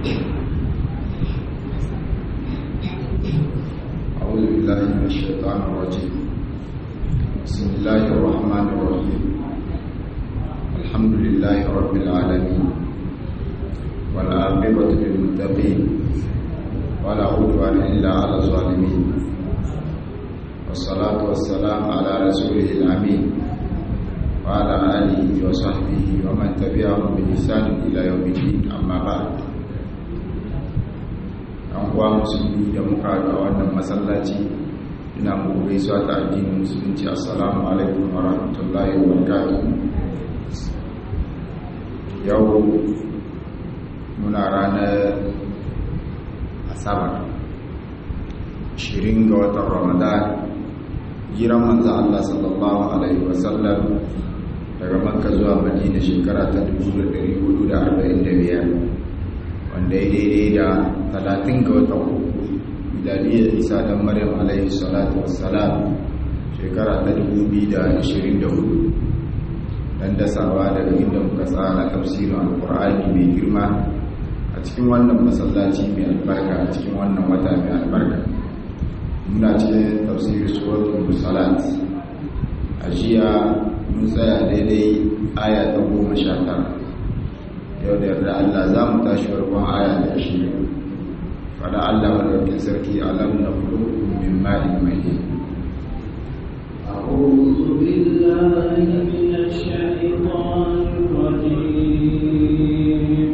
أعوذ بالله من الشيطان الرجيم بسم الله الرحمن الرحيم الحمد لله رب العالمين والعاقبة للمتقين ولا عدوان إلا على الظالمين والصلاة والسلام على رسوله الأمين وعلى آله وصحبه ومن تبعهم بإحسان إلى يوم الدين أما بعد an kuwa musulmi da muka ga wannan masallaci ina muku gaisuwa ta addinin musulunci assalamu alaikum wa rahmatullahi wa barakatuh yau muna ranar asabar 20 ga watan ramadan jiran manzo Allah sallallahu alaihi wasallam daga makka zuwa madina shekara ta 1445 wanda ya daidai da talatin ga watan uku milaliyar isa dan maryam alaihi salatu wassalam shekara ta 2024 dan dasawa daga inda muka tsara tafsirin alkur'ani mai girma a cikin wannan masallaci mai albarka a cikin wannan wata mai albarka muna cikin tafsirin suratul musalat a jiya mun tsaya daidai aya ta goma sha tara yau da yarda Allah za mu tashi farkon aya da shi fada Allah madaukin sarki alam na kulukun min ma'in mahin أعوذ بالله من الشيطان الرجيم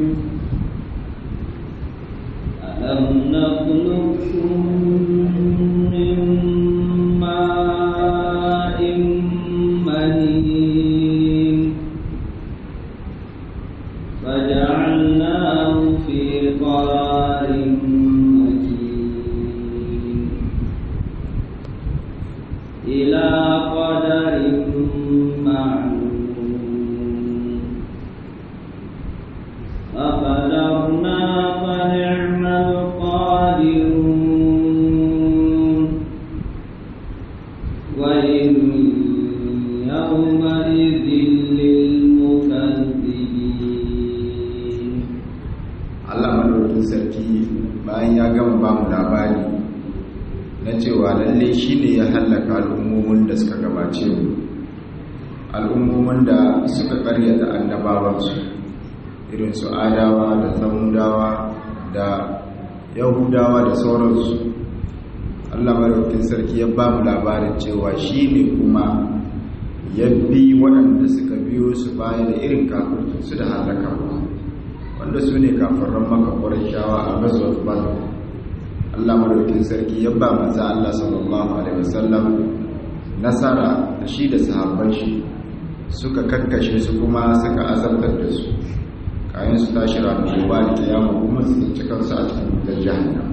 ألم نخلقكم من ماء مهين فجعلناه في قرار مكين إلى قدر معلوم فقدرنا فنعم القادرون ويل يومئذ للمكذبين Allah madaukin sarki bayan ya gama ba mu labari na cewa lalle shi ne ya hallaka al'ummomin da suka gabace mu al'ummomin da suka karyata annabawansu irin su adawa da samudawa da yahudawa da sauransu Allah madaukin sarki ya ba mu labarin cewa shi ne kuma ya bi waɗanda suka biyo su baya da irin kafircinsu da halakarwa wanda su ne kafiran maka shawa a gazuwar bada Allah madaukin sarki ya ba maza Allah sallallahu alaihi wasallam nasara da shi da sahabban shi suka kakkashe su kuma suka azabtar da su kayan su tashi ranar gobe da kiyama kuma su tsinci kansu a cikin wutar jahannam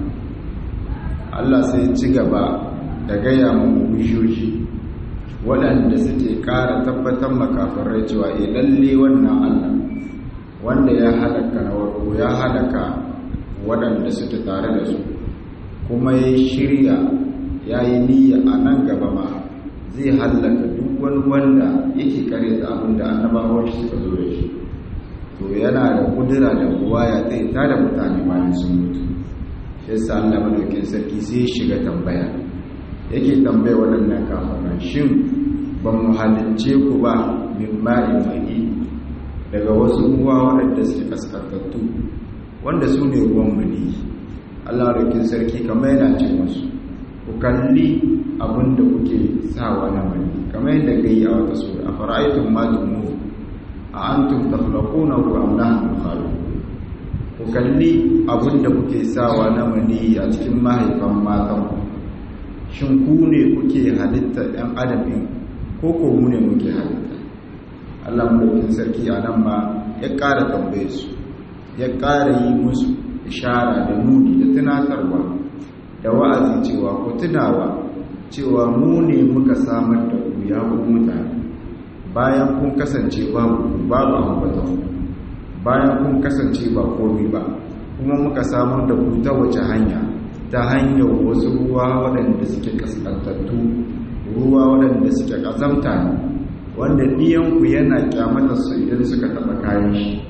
Allah sai ci gaba da gaya mu bishoji waɗanda suke ƙara tabbatar makafirai cewa e lalle wannan Allah wanda ya halaka na warko ya halaka waɗanda suke tare da su kuma ya shirya ya yi niyya a nan gaba ma zai halaka duk wani wanda yake kare da abin da annabawan shi suka zo da shi to yana da kudura da kuwa ya tsaye ta da mutane bayan sun mutu shi yasa Allah madaukin sarki sai shiga tambaya yake tambaya waɗannan kafaran shin ban mu halicce ku ba min ma'in mahi daga wasu ruwa waɗanda suke kaskantattu wanda su ne ruwan mani Allah rikin sarki kamar yana ce musu ku kalli abinda kuke sawa na mani kamar yadda ga yi a wata sura a fara'aitun majumu a antum taflaquna ku am nahnu khaliqun ku kalli abinda kuke sawa na mani a cikin mahaifan matan ku shin ku ne kuke halitta ɗan adamin ko ko mu ne muke halitta Allah mulkin sarki a nan ma ya ƙara tambaye su ya ƙara yi musu ishara da nuni da tunatarwa da wa'azi cewa ku tunawa cewa mu ne muka samar da ku ya ku mutane bayan kun kasance babu babu ambaton bayan kun kasance ba komai ba kuma muka samar da ku ta wace hanya ta hanyar wasu ruwa waɗanda suke kaskantattu ruwa waɗanda suke ƙazamta ne wanda ɗiyanku yana kyamata su idan suka taɓa kayan shi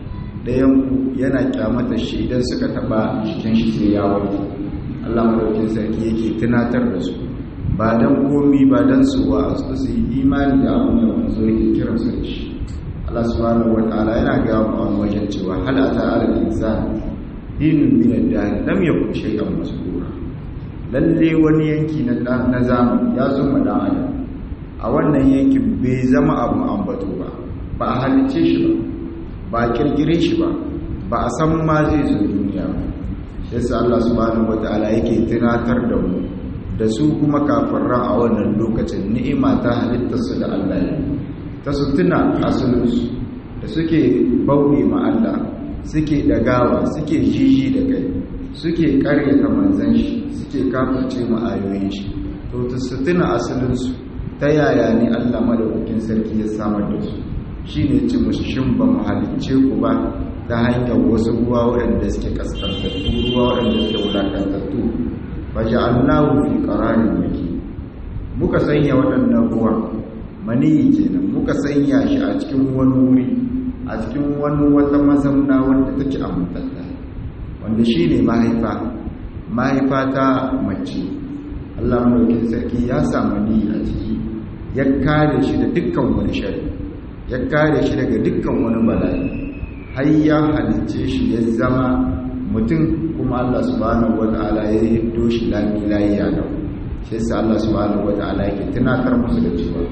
ɗayan ku yana kyamata shi idan suka taba jikin shi sai ya wanke Allah madaukin sarki yake tunatar da su ba dan komi ba dan su wa su su yi imani da abin da manzo yake kiran su da shi Allah subhanahu wataala yana ga mu wajen cewa hal ata ala insan hinun min ad-dahr lam yakun shay'an masbura lalle wani yanki na na zamani ya zo ma dan adam a wannan yankin bai zama abu ambato ba ba a halice shi ba ba a kirkire shi ba ba a san ma zai zo duniya ba yasa Allah subhanahu wataala yake tunatar da mu da su kuma kafiran a wannan lokacin ni'ima ta halitta su da Allah ya ta su tuna asalinsu da suke bauɗe ma Allah suke dagawa suke jiji da kai suke karyata manzan shi suke kafirce ma ayoyin shi to ta su tuna asalinsu ta yaya ne Allah madaukakin sarki ya samar da su shi ne ci musu shin ba mu halicce ku ba ta hanyar wasu ruwa waɗanda suke kaskantattu ruwa waɗanda suke wulakantattu ba ji allahu fi ƙararin maki muka sanya waɗannan ruwa maniyi kenan muka sanya shi a cikin wani wuri a cikin wani wata mazamna wanda take amintatta wanda shi ne mahaifa mahaifa ta mace allah mulkin sarki ya samu ni a ciki ya kare shi da dukkan wani shari ya kare shi daga dukkan wani bala'i har ya halicce shi ya zama mutum kuma Allah subhanahu wata'ala ya hiddo shi lami layiya da shi yasa Allah subhanahu wata'ala yake tunatar musu da cewa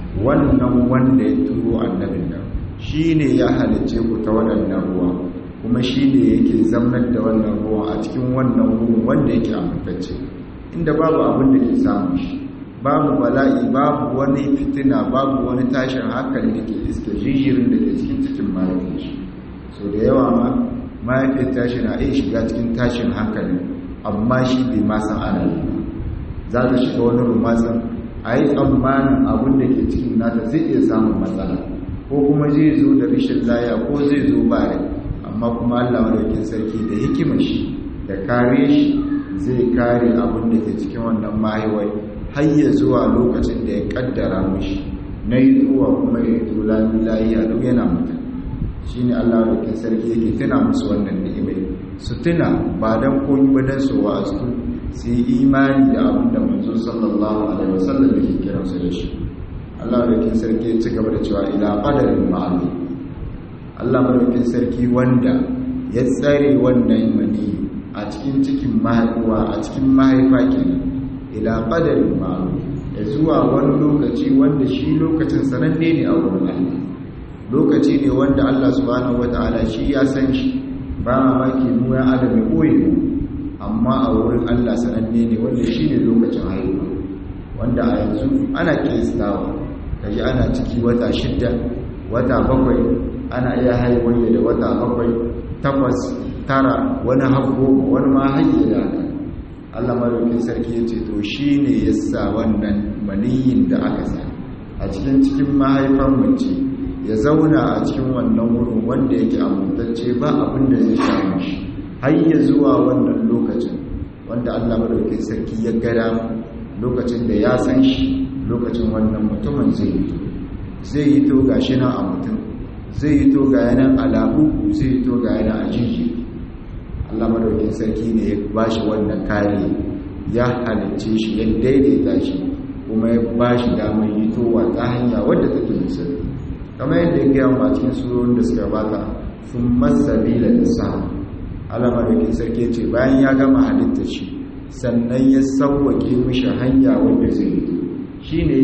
wannan wanda ya turo annabin nan shine ya halicce ku ta waɗannan ruwa kuma shine yake zamnar da wannan ruwa a cikin wannan wurin wanda yake amintacce inda babu abin da ke samun shi babu bala'i babu wani fitina babu wani tashin hankali da ke iske jijirin da ke cikin cikin mahaifin shi so da yawa ma mahaifin tashi na iya shiga cikin tashin hankali amma shi bai ma san ana yi ba za ta shiga wani rumatsin a yi tsammanin abin da ke cikin nata zai iya samun matsala ko kuma zai zo da rashin laya ko zai zo bare amma kuma allah madaukin sarki da hikimar shi da kare shi zai kare abin da ke cikin wannan mahaifai har ya zuwa lokacin da ya kaddara mishi na yi zuwa kuma ya yi tula layiya duk yana mutum shi ne allah da sarki yake tuna musu wannan ni'imai su tuna ba don koyi ba don su wa'azu su yi imani da abin da manzo sallallahu alaihi wasallam da ke kiransu da shi allah da sarki ya ci gaba da cewa ila qadarin ma'ani allah madaukin sarki wanda ya tsare wannan mani a cikin cikin mahaifa a cikin mahaifa kenan ila qadarin ma'ruf ya zuwa wani lokaci wanda shi lokacin sananne ne a wurin Allah lokaci ne wanda Allah subhanahu wataala shi ya san shi ba mamaki mu ya adam ya koyi amma a wurin Allah sananne ne wanda shi ne lokacin haihuwa wanda a yanzu ana kistawa kaji ana ciki wata shidda wata bakwai ana iya haihuwa da wata bakwai takwas tara wani hagu wani ma hanyar da haka Allah madaukin sarki ya ce to shi ne ya sa wannan maniyin da aka sa a cikin cikin mahaifar mace ya zauna a cikin wannan wurin wanda yake amintacce ba abin da zai samu shi har ya zuwa wannan lokacin wanda Allah madaukin sarki ya gada lokacin da ya san shi lokacin wannan mutumin zai yi to zai yi to gashi nan a mutum zai yi to ga yanan alabu zai yi to ga yanan a jiji Allah madaukin sarki ne ya bashi wannan kare ya halicce shi ya daidaita shi kuma ya bashi damar yitowa ta hanya wadda take musulmi kamar yadda ya gaya a cikin surorin da suka bata sun masabila da sa Allah madaukin sarki ce bayan ya gama halitta shi sannan ya sauwake mishi hanya wadda zai yi shi ne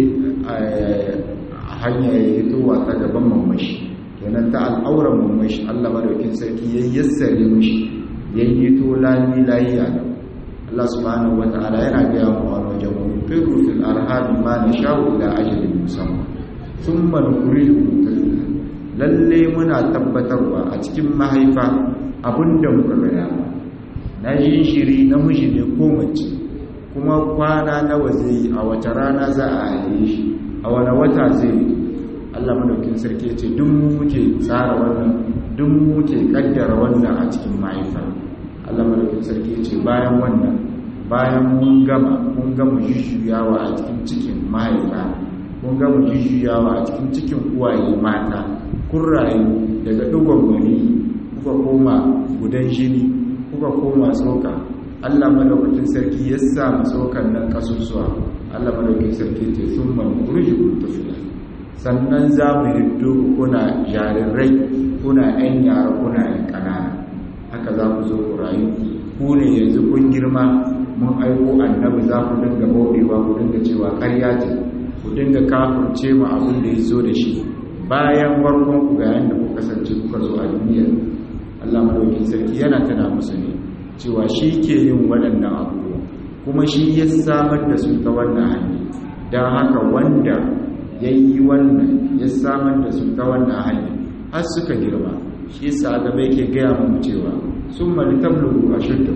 hanya ya hitowa ta gaban mamashi kenan ta al'auran mamashi Allah madaukin sarki ya yassare mishi yayi to lami layiya Allah subhanahu wataala yana ga mu a wajen mu firu fil arham ma nashau ila ajalin musamma thumma nuridu lalle muna tabbatarwa a cikin mahaifa abinda muka ga na yin shiri namiji ne ko mace kuma kwana nawa zai a wace rana za a haife shi a wani wata zai yi Allah madaukin sarki ce duk muke tsara wannan duk muke kaddara wannan a cikin mahaifa Allah madaukin sarki ce bayan wannan bayan mun gama mun gama jujjuyawa a cikin cikin mahaifa mun gama jujjuyawa a cikin cikin uwaye mata kun rayu daga dugon gani kuka koma gudan jini kuka koma tsoka Allah madaukakin sarki ya sa mu tsokan nan kasusuwa Allah madaukakin sarki ce sun man kurjikun tafila sannan za mu hiddo ku kuna jarirai kuna yan yara kuna yan ƙanana haka za ku zo ku rayu ku ne yanzu kun girma mun aiko annabi za ku dinga bauɗewa ku dinga cewa ƙarya ce ku dinga kafurce mu abin da ya zo da shi bayan warkon ku ga yanda ku kasance kuka zo a duniya Allah madaukakin sarki yana tana musu ne cewa shi ke yin waɗannan abubuwa kuma shi ya samar da su ta wannan hanyar don haka wanda ya yi wannan ya samar da su ta wannan hanyar har suka girma shi sa gaba yake gaya mu cewa sun mali tablugu a shudda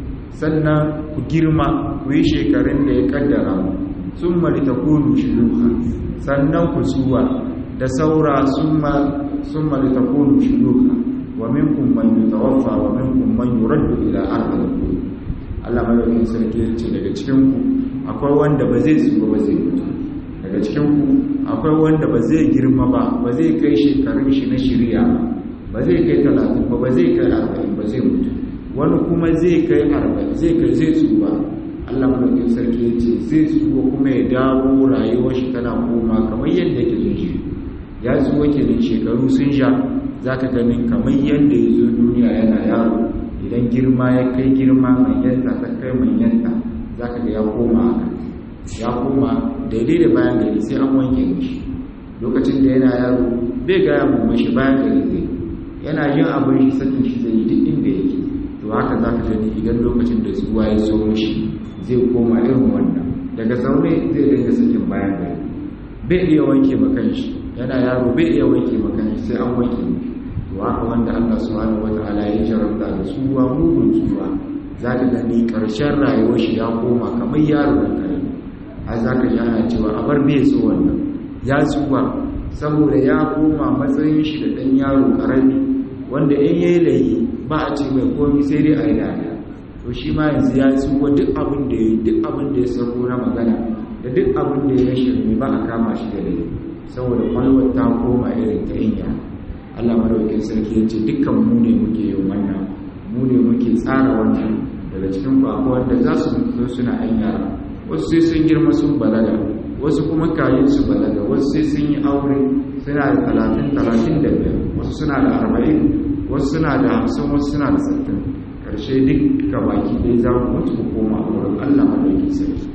sannan ku girma ku yi shekarun da ya kaddara mu sun mali ta kunu shiruka sannan ku tsuwa da saura sun mali ta kunu shiruka wa minkum man yutawaffa wa minkum man yuraddu ila ardil qulub Allah madaukakin sarki ya ce daga cikin ku akwai wanda ba zai tsuwa ba zai mutu daga cikin ku akwai wanda ba zai girma ba ba zai kai shekarun shi na shirya ba zai kai talatin ba ba zai kai arba'in ba zai mutu wani kuma zai kai arba'in zai kai zai tsuwa Allah madaukakin sarki ya ce zai tsuwa kuma ya dawo rayuwar shi tana koma kamar yadda yake jin shi ya tsuwa kenan shekaru sun sha za ka ganin kamar yadda ya zo duniya yana yaro idan girma ya kai girma manyanta ta kai manyanta za ka ga ya koma haka ya koma daidai da bayan gari sai an wanke mishi lokacin da yana yaro bai gaya mu mashi bayan gari zai yana yin abin shi sakin shi zai yi duk inda yake to haka za ka gani idan lokacin da zuwa ya zo mishi zai koma irin wannan daga zaune zai dinga sakin bayan gari bai iya wanke makan shi yana yaro bai iya wanke makan shi sai an wanke mishi to haka wanda Allah subhanahu wataala ya jarabta da tsuwa mugun tsuwa za ka gani ƙarshen rayuwar shi ya koma kamar yaro da kare har za ka ji ana cewa a bar bai so wannan ya tsuwa saboda ya koma matsayin shi da ɗan yaro ƙarami wanda in yayi layi ba a ce mai komi sai dai a yi dariya to shi ma yanzu ya tsuwa duk abin da ya duk abin da ya sako na magana da duk abin da ya shirme ba a kama shi da laifi saboda kwalwar ta koma irin ta inya Allah madaukakin sarki ya ce dukkan mu ne muke yin wannan mu ne muke tsara wannan daga cikin ku akwai wanda za su zo suna yan yara wasu sai sun girma sun balaga wasu kuma kayin su balaga wasu sai sun yi aure suna da talatin talatin da biyar wasu suna da arba'in wasu suna da hamsin wasu suna da sittin karshe duk ka baki dai za mu mutu mu koma a wurin Allah madaukakin sarki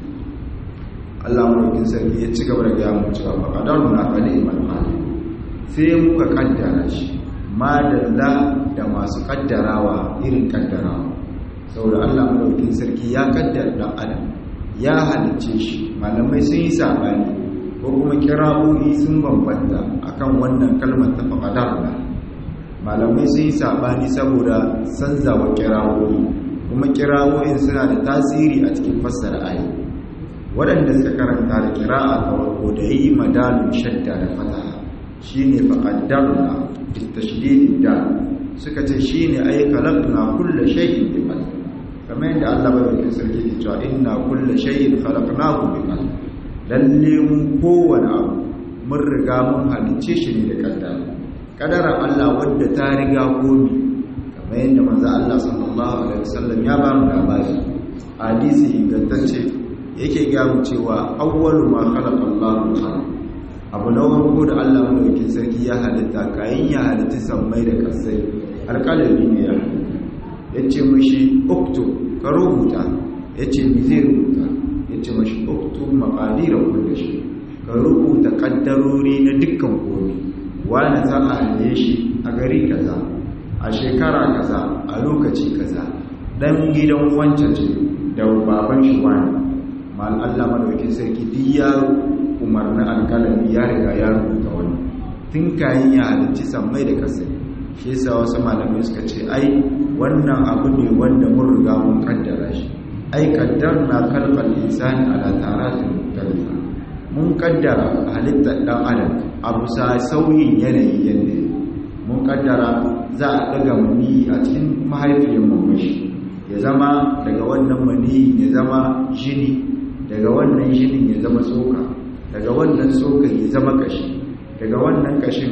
Allah madaukakin sarki ya ci gaba da gaya mu cewa ba kadarun na fali iman hali sai muka kaddara shi madalla da masu kaddarawa irin kaddarawa saboda Allah madaukakin sarki ya kaddara dan adam ya halicce shi malamai sun yi sabani ko kuma kira'o'i sun bambanta akan wannan kalmar ta faqadarna malamai sun yi sabani saboda sanzawa kira'o'i kuma kira'o'in suna da tasiri a cikin fassara ayi waɗanda suka karanta da kira'a ta farko da yi madalin shadda da fataha shine faqaddarna bi tashdid da suka ce shine ay khalaqna kullu shay'in bi qadar kamar yadda Allah bai sarki ke cewa inna kullu shay'in khalaqnahu bi qadar lalle mu kowane abu mun riga mun halicce shi ne da kaddara kadarar Allah wadda ta riga komi kamar yadda manzo Allah sallallahu alaihi wasallam ya ba mu labari hadisi ingantacce yake ga mu cewa awwalu ma khalaqa Allahu al abu na farko da Allah madaukakin sarki ya halitta kayan ya halitta sammai da kasai alƙalami ne ya halitta ya ce mashi okto ka rubuta ya ce mi zai rubuta ya ce mashi okto maƙadirar kulle shi ka rubuta ƙaddarori na dukkan komi wani za a haliye shi a gari kaza a shekara kaza a lokaci kaza dan gidan wancan ce da baban shi wani mal Allah madaukakin sarki duk ya umarnin alkalami ya riga ya rubuta wani tun kayan ya halicci sammai da kasai shi yasa wasu malamai suka ce ai wannan abu ne wanda mun riga mun kaddara shi ai kaddarna khalqal insani ala taratin mutalifa mun kaddara halittar dan adam abu sa sauyin yanayi yanda mun kaddara za a daga mani a cikin mahaifiyar mamashi ya zama daga wannan mani ya zama jini daga wannan jinin ya zama tsoka daga wannan tsokan ya zama kashi daga wannan kashin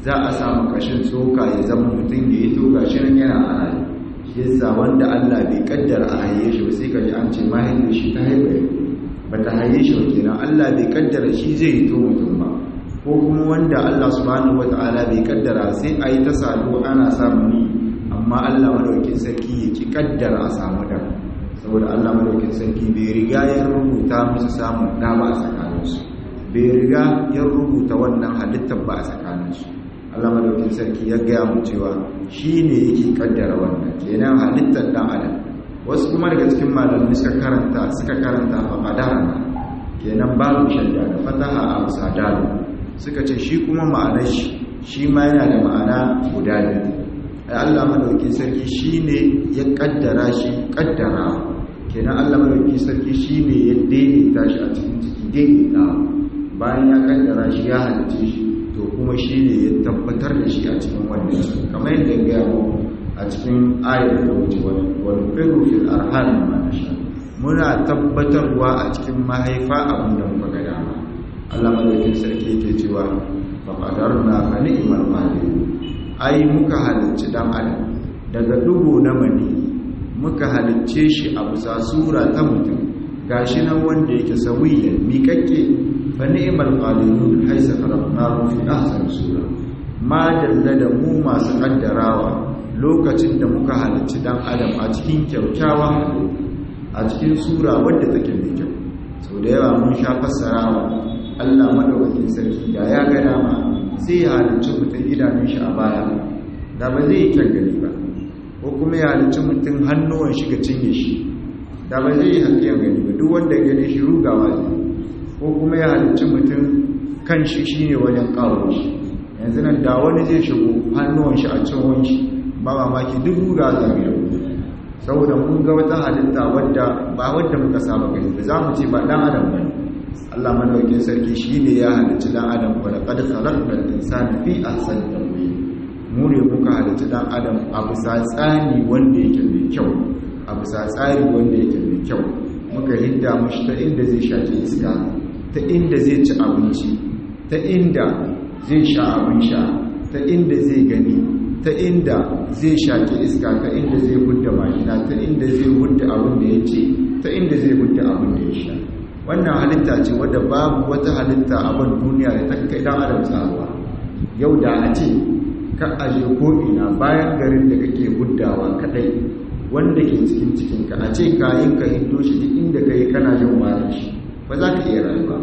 za a samu kashin tsoka ya zama mutum da ya toka shi nan yana a rayu shi yasa wanda Allah bai kaddara a haye shi ba sai ka ji an ce mahaifin shi ta haifa ba ta haye shi ba kenan Allah bai kaddara shi zai yi to mutum ba ko kuma wanda Allah subhanahu wata'ala bai kaddara sai a yi ta sadu ana samu ni amma Allah madaukin sarki ya ki kaddara a samu da saboda Allah madaukin sarki bai riga ya rubuta musu samun da ba a tsakaninsu bai riga ya rubuta wannan halittar ba a tsakaninsu Allah madaukin sarki ya gaya mu cewa shi ne yake kaddara wannan kenan halittar dan adam wasu kuma daga cikin malamai suka karanta suka karanta fa qadarana kenan babu shadda da fataha a musadalu suka ce shi kuma ma'anar shi shi ma yana da ma'ana guda biyu ai Allah madaukin sarki shine ya kaddara shi kaddara kenan Allah madaukin sarki shine ya daidaita shi a cikin ciki daidaita bayan ya kaddara shi ya halice shi to kuma shine ya tabbatar da shi a cikin wannan kamar yadda ya gaya mu a cikin ayar da wuce wani firu fil arham ma nasha muna tabbatarwa a cikin mahaifa abin da muka ga dama Allah madaukin sarki yake cewa fa qadarna fa ni'mal qadir ai muka halicci dan adam daga dugo na mani muka halicce shi a bisa sura ta mutum gashi nan wanda yake sawiyan miƙaƙƙe fa ni'mal qadirun haisa khalaqnahu fi ahsani sura ma dalla da mu masu kaddarawa lokacin da muka halicci dan adam a cikin kyaukyawan halitta a cikin sura wadda take mai kyau sau da yawa mun sha fassarawa Allah madaukakin sarki da ya ga dama sai ya halicci mutum idanun shi a baya da ba zai yi kyan gani ba ko kuma ya halicci mutum hannuwan shi ga cinye shi da ba zai yi hakiyan gani ba duk wanda gani shi rugawa ne ko kuma ya halicci mutum kan shi shine wajen kawo shi yanzu nan da wani zai shigo hannuwan shi a cin shi ba mamaki duk ruga zai yi saboda mun ga wata halitta wadda ba wadda muka saba gani ba za mu ce ba dan adam bane Allah madaukakin sarki shine ya halicci dan adam wa laqad khalaqnal insana fi ahsani taqwim mu ne muka halicci dan adam a bisa tsani wanda yake mai kyau a bisa tsari wanda yake mai kyau muka hidda mushi ta inda zai shaki iska ta inda zai ci abinci ta inda zai sha abin sha ta inda zai gani ta inda zai shaƙi iska ta inda zai hudda mashina ta inda zai hudda abin da ya ce ta inda zai hudda abin da ya sha wannan halitta ce wadda babu wata halitta abin duniya da ta kai dan adam tsaruwa yau da a ce ka aje ko'ina bayan garin da kake huddawa kadai wanda ke cikin cikinka a ce kayan ka hindo shi duk inda ka yi kana jin warin shi ba za ka iya rayuwa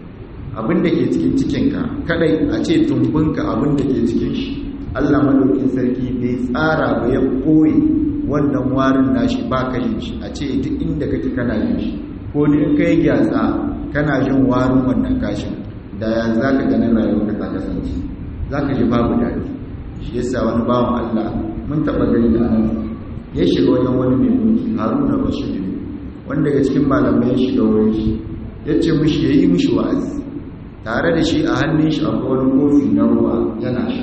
abin da ke cikin cikinka kadai a ce tumbinka abin da ke cikin shi Allah madaukin sarki bai tsara ba ya koyi wannan warin nashi ba ka yin shi a ce duk inda kake kana yin shi ko da in kai gyatsa kana jin warin wannan kashin da ya za ka ganin rayuwar ka ta kasance za ka ji babu daɗi shi yasa wani bawan Allah mun taɓa gani da nan ya shiga wajen wani mai mulki haruna bashir wanda daga cikin malamai ya shiga wurin shi ya ce mushi ya yi mushi wa'azi tare da shi a hannun shi akwai wani kofi na ruwa yana sha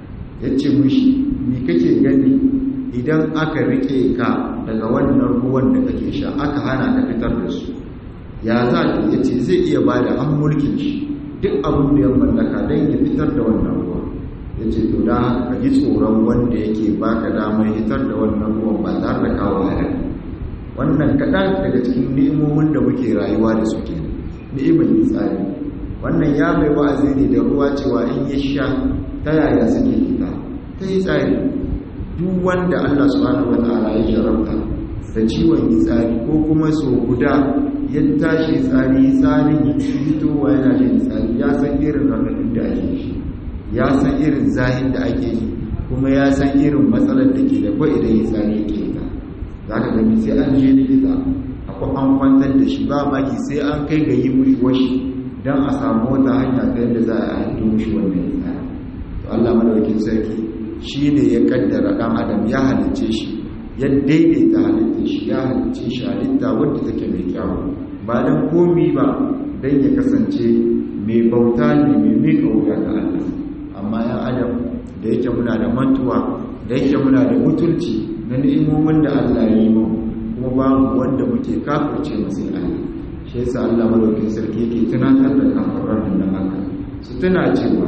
ya ce mushi mi kake gani idan aka rike ka daga wannan ruwan da kake sha aka hana ka fitar da su ya za ka ya ce zai iya ba da an mulkin shi duk abin da ya mallaka don ya fitar da wannan ruwa ya ce to da ka ji tsoron wanda yake baka damar fitar da wannan ruwan ba tare da kawo halal wannan kaɗan daga cikin ni'imomin da muke rayuwa da su ke ni'imar tsari wannan ya mai wa'azi ne da ruwa cewa in ya sha ta yaya suke fita ta yi tsari duk wanda Allah subhanahu wata'ala ya jarabta da ciwon tsari ko kuma so guda ya tashi tsari tsarin ya fitowa yana jin tsari ya san irin raɗaɗin da ake shi ya san irin zahin da ake yi kuma ya san irin matsalar da ke da kwa idan ya tsari yake ta za ka gani sai an je likita akwai an kwantar da shi ba maki sai an kai ga yi mushi washi don a samu wata hanya ta yadda za a hannu mushi wannan tsari to Allah madaukakin sarki shi ne ya kaddara ɗan adam ya halicce shi ya daidaita halitta shi ya halicce shi halitta wadda take mai kyawu ba don komi ba don ya kasance mai bauta ne mai mika wuya ga Allah amma ya adam da yake muna da mantuwa da yake muna da mutunci na ni'imomin da Allah ya yi mu kuma babu wanda muke kafirce masa Allah shi yasa Allah madaukakin sarki yake tunatar da kafiran nan haka su tuna cewa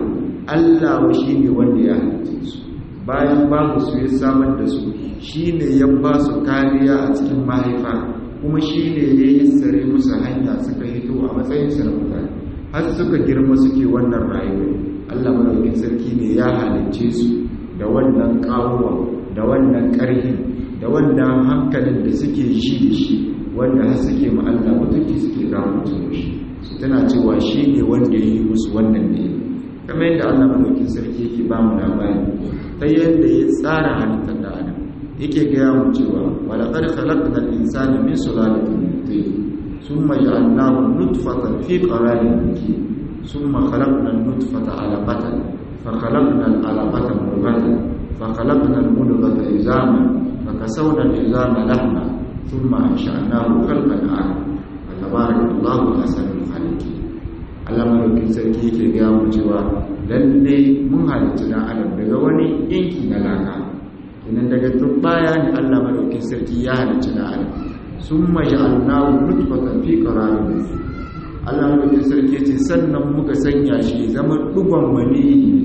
Allah wa shi ne wanda ya halitta su bayan babu su ya samar da su shi ne ya ba su kariya a cikin mahaifa kuma shi ne ya yi tsare musu hanya suka hito a matsayinsu na mutane har suka girma suke wannan rayuwa Allah madaukin sarki ne ya halicce su da wannan kawuwa da wannan ƙarhin da wannan hankalin da suke shi da shi wanda har suke ma Allah mutunci suke gawo mutum shi su tana cewa shi ne wanda ya yi musu wannan ne kamar yadda Allah madaukin sarki yake ba mu labari ta yadda ya tsara halittar da adam yake gaya mu cewa wala qad khalaqnal insana min sulalatin min tin thumma ja'alnahu nutfatan fi qararin makin thumma khalaqna an-nutfata 'alaqatan fa khalaqna al-'alaqata mudghatan fa khalaqna al-mudghata izaman fa kasawna al-izama lahma thumma ansha'nahu khalqan akhar fa tabarakallahu ahsanul khaliqin Allah madaukin sarki yake gaya mu cewa lalle mun halitta dan adam daga wani yanki na laka idan daga turbaya ne Allah madaukin sarki ya halitta dan adam summa ja'alnahu nutfatan fi qararin Allah madaukin sarki ce sannan muka sanya shi zama dugon mani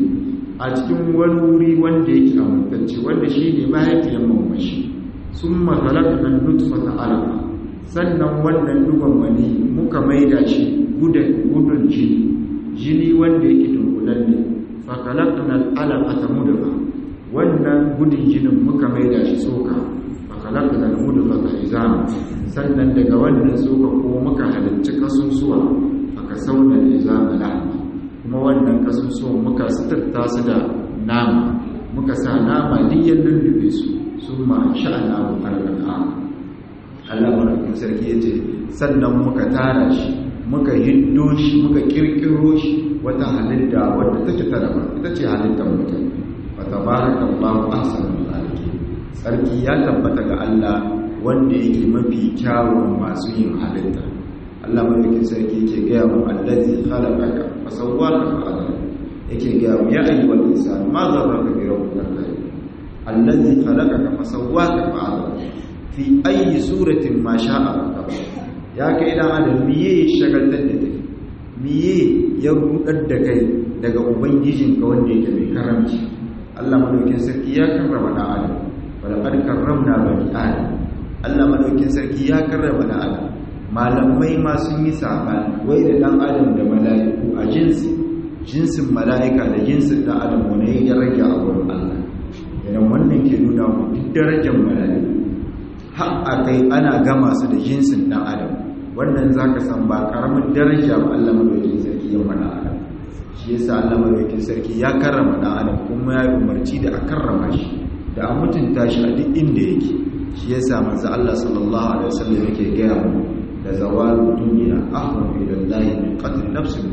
a cikin wani wuri wanda yake amintacce wanda shine mahaifiyar mamashi summa khalaqna nutfata alaqa sannan wannan dugon mani muka maida shi gudun jini jini wanda yake dunkulalle fakalakna al'alaqata mudghah wannan gudun jinin muka maida shi soka fakalakna al-mudghata izama sannan daga wannan soka ko muka halicci kasusuwa aka sauna izama lahma kuma wannan kasusuwan muka sitarta su da nama muka sa nama duk ya lullube su sun ma sha'ana wa farkan Allah madaukakin sarki yace sannan muka tara shi muka hiddo shi muka kirkiro shi wata halitta wadda take ta daban ita ce halittar mutum wa tabarakallahu ahsanul khaliqin sarki ya tabbata ga Allah wanda yake mafi kyawun masu yin halitta Allah madaukakin sarki yake ga mu allazi khalaqaka fa sawwaka fa adala yake ga mu ya ayyuhal insan ma zarraka bi rabbikal karim allazi khalaqaka fa sawwaka fa adala fi ayyi suratin ma sha'a ya kai dan adam miye ya shagaltar da kai miye ya rudar da kai daga ubangijinka wanda yake mai karamci Allah madaukin sarki ya karrama dan adam wala qad karramna bani adam Allah madaukin sarki ya karrama dan adam malamai ma sun yi sabani wai da dan adam da mala'iku a jinsi jinsin mala'ika da jinsin dan adam wani ya rage a wurin Allah idan wannan ke nuna mu duk darajar mala'iku har a kai ana gama su da jinsin dan adam wannan za ka san ba karamin daraja ba Allah madaukakin sarki ya mana adam shi yasa Allah madaukakin sarki ya karrama dan adam kuma ya umarci da a karrama shi da a mutunta shi a duk inda yake shi yasa manzo Allah sallallahu alaihi wasallam yake gaya mu da zawalu dunya ahwan ila Allah min qatl nafsin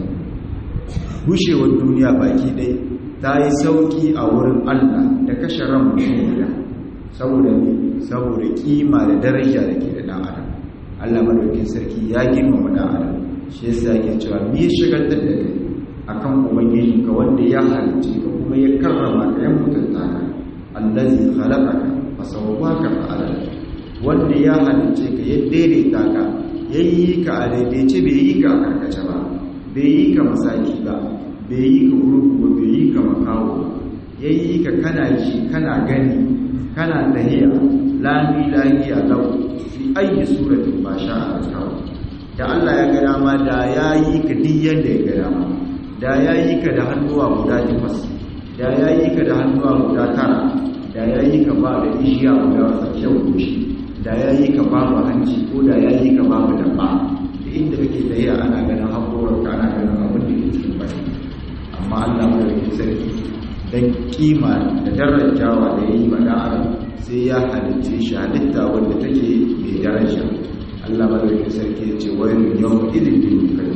gushewar duniya baki dai ta yi sauki a wurin Allah da kashe ran mutum guda saboda saboda kima da daraja da ke da dan adam Allah madaukin sarki ya girmama dan adam shi yasa yake cewa me ya shagaltar da kai akan ubangiji ka wanda ya halice ka kuma ya karrama ka ya mutunta ka allazi khalaqaka fa sawwaka fa adala wanda ya halice ka ya daidaita ka yayi ka a daidaice bai yi ka a karkace ba bai yi ka masaki ba bai yi ka gurgu ba bai yi ka makawo ba yayi ka kana ji kana gani kana tahiya lami lahiya lau fi ayi suratin ba sha a kawo da Allah ya gada ma da ya yi ka duk yadda ya gada ma da ya yi ka da hannuwa guda takwas da ya yi ka da hannuwa guda tara da ya yi ka ba da ishiya guda tsakiyar goshi da ya yi ka babu hanci ko da ya yi ka babu dabba da inda kake tahiya ana ganin haƙorar ka ana ganin abin da ke cikin baki amma Allah mai sarki dan kima da darajawa da ya yi ma da adam sai ya halitta shi halitta wanda take mai daraja Allah madaukakin sarki ya ce wani yau idin da kai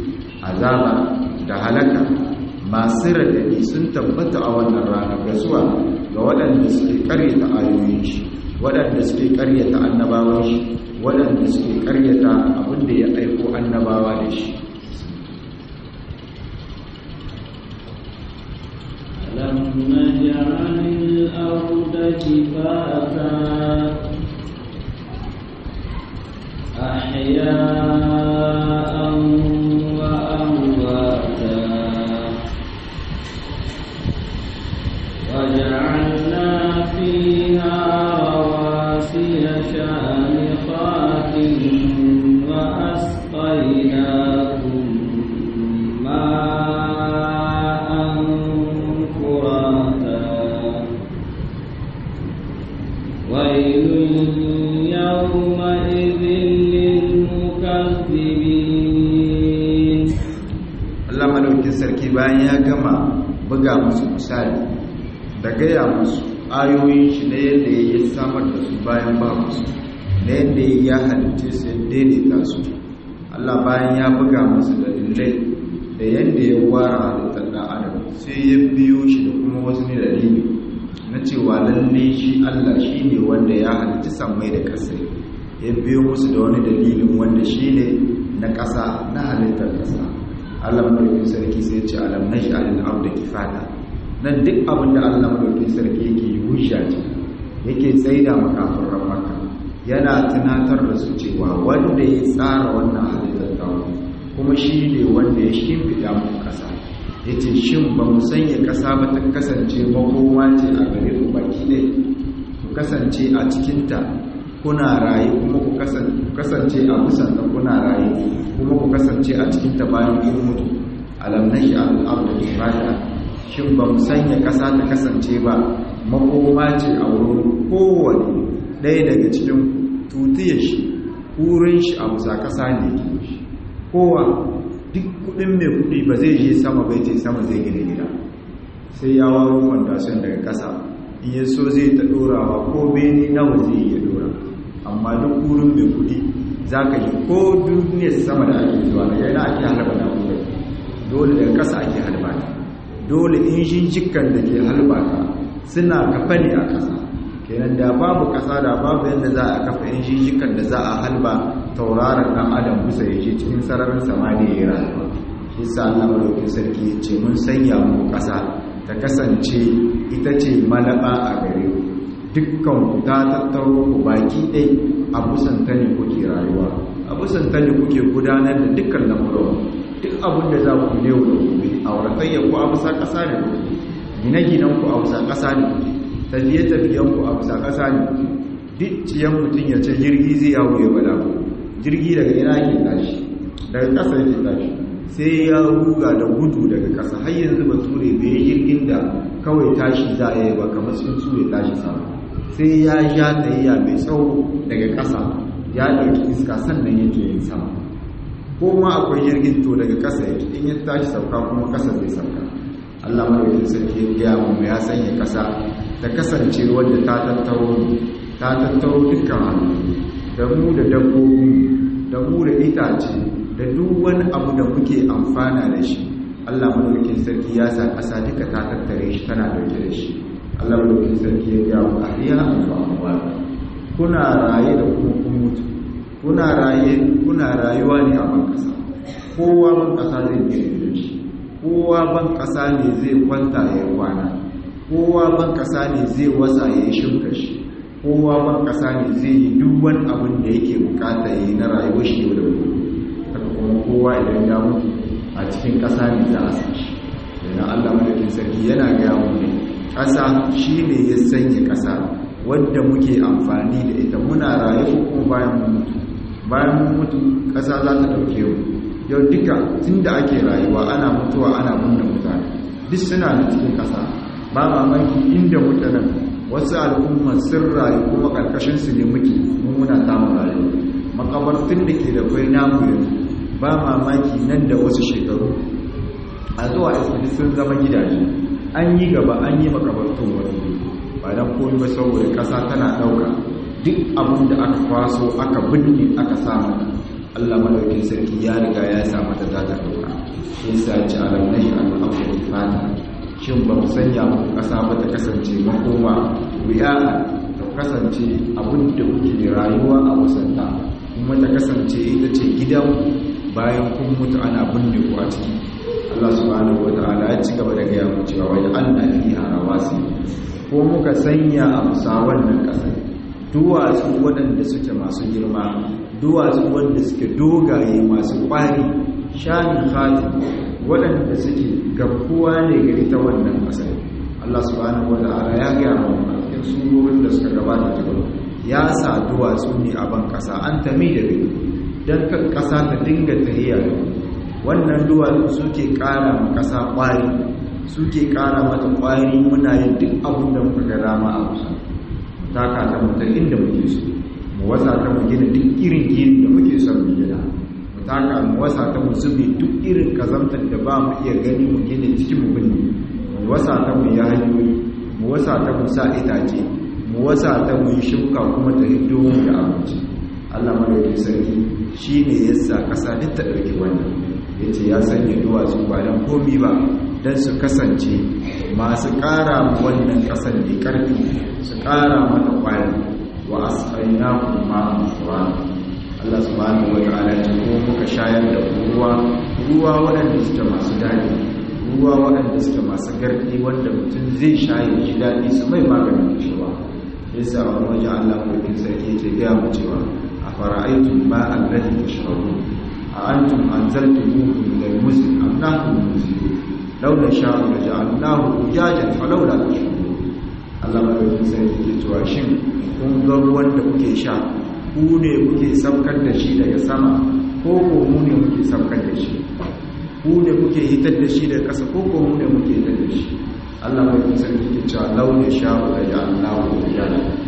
azaba da halaka masu radadi sun tabbata a wannan rana ga zuwa ga waɗanda suke karyata ayoyin shi waɗanda suke karyata annabawan shi waɗanda suke karyata abin da ya aiko annabawa da shi ألم نجعل الأرض كفاتا أحياء وأمواتا شامخات وأسقيناكم ماء فراتا ويل يومئذ للمكذبين Allah madaukin sarki bayan ya gama buga musu misali da gaya musu ayoyin shi na yadda ya samar da su bayan ba musu na yadda ya halitta su ya daidaita su Allah bayan ya buga musu da dalilai da yadda ya wara halittar ɗan adam sai ya biyo shi da kuma wasu ne dalili na cewa lalle shi Allah shi ne wanda ya halitta sammai da ƙasa ya biyo musu da wani dalilin wanda shi ne na ƙasa na halittar ƙasa Allah madaukin sarki sai ce alam nashi alil abda kifata nan duk abin da Allah madaukin sarki yake yi hujja ce yake tsaida makafin ramaka yana tunatar da su cewa wanda ya tsara wannan halittar tawo kuma shi ne wanda ya shimfiɗa mu ƙasa ya ce shin ba mu sanya ƙasa ba ta kasance makoma ce a gare ku baki ɗaya ku kasance a cikinta kuna raye kuma ku kasance a busanta kuna raye kuma ku kasance a cikinta bayan kun mutu alam nashi al'arda kifata shin ba mu sanya ƙasa ta kasance ba makoma ce a wurin kowane ɗaya daga cikin tutiyar shi wurin shi a musa ƙasa ne ke shi kowa duk kudin mai kudi ba zai je sama bai ce sama zai gina gida sai ya waro fondation daga ƙasa in ya so zai ta ɗorawa ko bene nawa zai iya ɗora amma duk wurin mai kudi za ka yi ko duniyar sama da ake zuwa daga yana ake halaba na kuma dole daga ƙasa ake halba ta dole injin jikan da ke halba ta suna kafa ne a ƙasa kenan da babu ƙasa da babu yadda za a kafa injin jikan da za a halba tauraron ɗan adam bisa ya je cikin sararin samaniya ya rayuwa shi sa Allah madaukin sarki ya ce mun sanya mu ƙasa ta kasance ita ce malaba a gare ku dukkan ku ta tattaro ku baki ɗai a busan ta ne kuke rayuwa a busan ta ne kuke gudanar da dukkan lamuran duk abin da za ku ne da gobe a wuratayya ku a bisa ƙasa ne kuke gine-ginen ku a bisa ƙasa ne kuke tafiye-tafiyen ku a bisa ƙasa ne kuke duk ciyan mutum ya ce jirgi zai yawo ya bala ku jirgi daga ina ke tashi daga ƙasa yake tashi sai ya ruga da gudu daga ƙasa har yanzu ba ture bai jirgin da kawai tashi za a yi ba kamar sun su ya tashi sama sai ya ja tsayayya mai tsawo daga ƙasa ya ɗauki iska sannan yake yin sama ko ma akwai jirgin to daga ƙasa yake in ya tashi sauka kuma ƙasa zai sauka Allah madaukakin sarki ya gaya mu ya sanya ƙasa ta kasance wadda ta tattaro ta tattaro dukkan hannu da mu da dabbobi da mu da itace da duk wani abu da muke amfana da shi Allah madaukakin sarki ya sa ƙasa duka ta tattare shi tana dauke da shi Allah madaukakin sarki ya ga mu ahliya wa amwat kuna raye da kuma kun mutu kuna raye kuna rayuwa ne a ban ƙasa kowa ban ƙasa zai gire da shi kowa ban ƙasa ne zai kwanta ya kwana kowa ban ƙasa ne zai wasa ya yi shimka shi kowa ban ƙasa ne zai yi duk wani abin da yake bukata ya yi na rayuwar shi yau da gobe haka kuma kowa idan ya mutu a cikin ƙasa ne za a san shi yana allah madaukin sarki yana gaya mu ne ƙasa shi ne ya sanya ƙasa wadda muke amfani da ita muna rayu kuma bayan mun mutu bayan mun mutu ƙasa za ta ɗauke mu yau duka tun da ake rayuwa ana mutuwa ana binne mutane duk suna da cikin ƙasa ba mamaki inda muke nan wasu al'umma sun rayu kuma ƙarƙashinsu ne muke muna tamu rayu makabartun da ke da kwai namu yanzu ba mamaki nan da wasu shekaru a zuwa ismini sun zama gidaje an yi gaba an yi makabartun wani ba don koyi ba saboda ƙasa tana ɗauka duk abin da aka kwaso aka binne aka samu allah malaukin sarki ya riga ya sa mata ta ta ɗauka shi sa ci alam na shi al'abu fata shin ba mu sanya muku ƙasa ba ta kasance makoma wuya ta kasance abin da kuke rayuwa a wasanta kuma ta kasance ita ce gidan bayan kun mutu ana binne ku a ciki Allah subhanahu wata'ala ya ci gaba da gaya mu cewa wai Allah fi harawasi ko muka sanya a musa wannan ƙasar duwatsu waɗanda suke masu girma duwatsu wanda suke dogaye masu ƙwari shanin hati waɗanda suke garkuwa ne ga ita wannan ƙasar Allah subhanahu wata'ala ya gaya mu a cikin surorin da suka gabata cikin ya sa duwatsu ne a ban ƙasa an tami da rai don kan ƙasa ta dinga tahiya wannan duwatsu suke ƙara ma ƙasa ƙwari suke ƙara mata ƙwari muna yin duk abin da muka ga dama a kusa taka ta mutar inda muke so mu wasa ta mu gina duk irin gini da muke son mu gina mu taka mu wasa ta mu zube duk irin kazantar da ba mu iya gani mu gina cikin mu binne mu wasa ta mu yi hanyoyi mu wasa ta mu sa itace mu wasa ta mu yi shuka kuma ta hiddo mu da abinci Allah madaukakin sarki shine yasa kasa duk ta dauki wannan yace ya sanya duwatsu ba dan komi ba dan su kasance masu ƙara wannan ƙasar da ƙarfi su ƙara mata ƙwari wa asqaynakum ma'an furan Allah subhanahu wata'ala ce ko muka shayar da ruwa ruwa waɗanda suke masu daɗi ruwa waɗanda suke masu garɗi wanda mutum zai shaye ji daɗi su mai maganin cewa yasa wani waje Allah mulkin sarki yake gaya mu cewa a fara'aitum ma'an ladhi tashrabun a antum anzaltumuhu min al-muzni am nahnu al-munzilun law nasha'u laja'alnahu ujajan falawla tashkurun Allah mulkin sarki yake cewa shin kun ga ruwan da kuke sha ku ne kuke saukar da shi daga sama ko ko mu ne muke saukar da shi ku ne kuke hitar da shi daga ƙasa ko ko mu ne muke hitar da shi Allah mai kusa ke cewa launi sha'u da ya Allah ya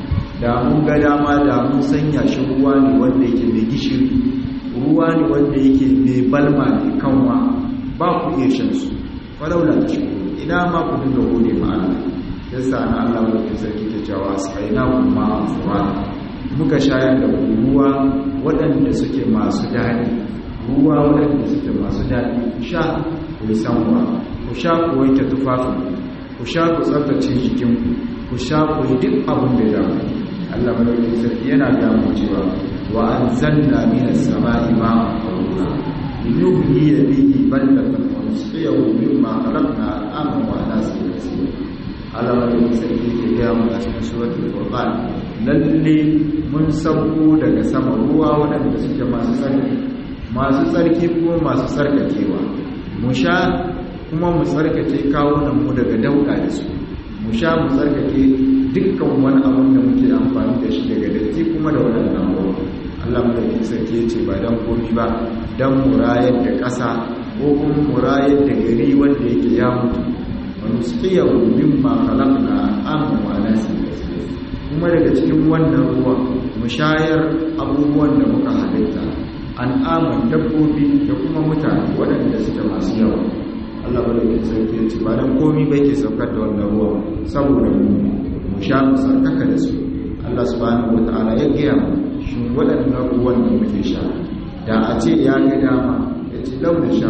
da mun ga dama da mun sanya shi ruwa ne wanda yake mai gishiri ruwa ne wanda yake mai balma ne kanwa ba ku iya shan su falaula ta shi ina ma ku dinga gode ma Allah yasa na Allah mai kusa ke cewa saina kuma furan muka shayar da ruwa waɗanda suke masu daɗi ruwa waɗanda suke masu daɗi ku sha ku yi sanwa ku sha ku wanke tufafin ku sha ku tsaftace jikinku ku sha ku yi duk abin da damu Allah madaukakin sarki yana damu cewa wa an zanna minas sama'i ma'an qarura linuhyiya bihi baldatan wa nusqiyahu mimma khalaqna aman wa nasan kaseera Allah madaukakin sarki ke gaya mu a cikin suratul furqan lalle mun sauko daga sama ruwa waɗanda suke masu tsarki masu tsarki kuma masu tsarkakewa mu sha kuma mu tsarkake kawunan mu daga dauka da su mu sha mu tsarkake dukkan wani abin da muke amfani da shi daga datti kuma da waɗannan ruwa Allah madaukakin sarki ya ce ba dan komi ba dan murayar da ƙasa ko kuma murayar da gari wanda yake ya mutu wani tsiyawo mimma khalaqna amma wa nasin kuma daga cikin wannan ruwa mu shayar abubuwan da muka halitta an aman dabbobi da kuma mutane waɗanda suke masu yawa Allah bada ke sauke ce ba don komi bai ke saukar da wannan ruwa saboda mu mu sha mu sarkaka da su Allah subhanahu wata'ala ya gaya mu shi waɗannan ruwan da muke sha da a ce ya ga dama ya ce launa sha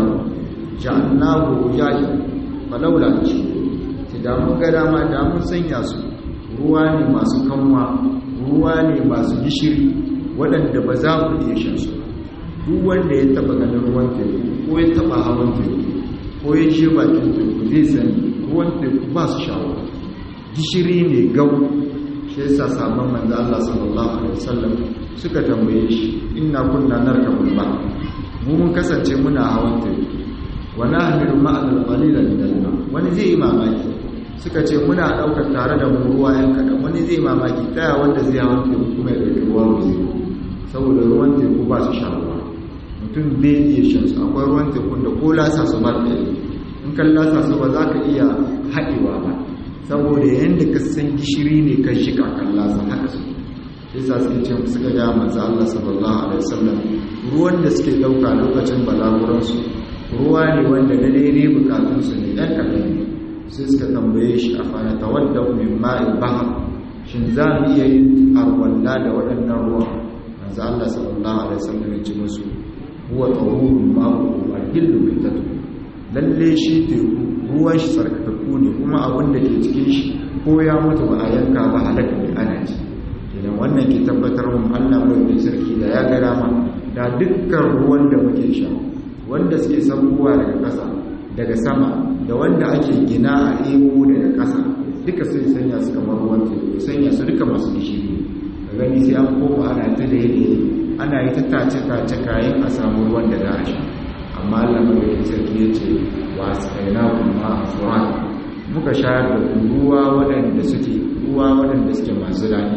ja'annahu yaji fa laula shi da mun ga dama da mun sanya su ruwa ne masu kanwa ruwa ne masu gishiri waɗanda ba za ku iya shan su duk wanda ya taba ganin ruwan teku ko ya taba hawan teku ko ya je bakin teku zai sani ruwan teku ba su shawo gishiri ne gau shi yasa sabon manzo Allah sallallahu alaihi wasallam suka tambaye shi inna kunna narkabul ba mu mun kasance muna hawan teku wa nahmilu ma'al qalilan min wani zai yi mamaki suka ce muna daukar tare da mu ruwa yan kadan wani zai mamaki daya wanda zai hawan teku kuma ya dauki ruwa zai saboda ruwan teku ba su sha ruwa mutum bai iya shan su akwai ruwan tekun da ko lasa su ba ta yi in kan lasa su ba za ka iya haɗewa ba saboda yadda ka san gishiri ne kan shi kakan lasa haka su yasa suke ce suka ga manzo Allah sallallahu alaihi wasallam ruwan da suke dauka lokacin balaguransu ruwa ne wanda na daidai bukatun su ne dan kadan sai suka tambaye shi a fana tawadda min ma'il bahr shin za mu iya yin arwalla da waɗannan ruwa manzo Allah sallallahu alaihi wasallam ya ce musu huwa tahurun ma'u wa hillu bitatu lalle shi teku ruwan shi sarkakakku ne kuma abin da ke cikin shi ko ya mutu ba a yanka ba halaka ne ana ci idan wannan ke tabbatar mun Allah mai sarki da ya ga dama da dukkan ruwan da muke sha wanda suke sabuwa daga ƙasa daga sama da wanda ake gina a ebo daga ƙasa duka sai sanya su kamar ruwan teku sanya su duka masu gishiri da gani sai an koma ana ta da ana yi ta tace tace kayan a samu ruwan da za a sha amma Allah mai sarki ya ce wa tsaina kuma furan muka shayar da ruwa waɗanda suke ruwa waɗanda suke masu rani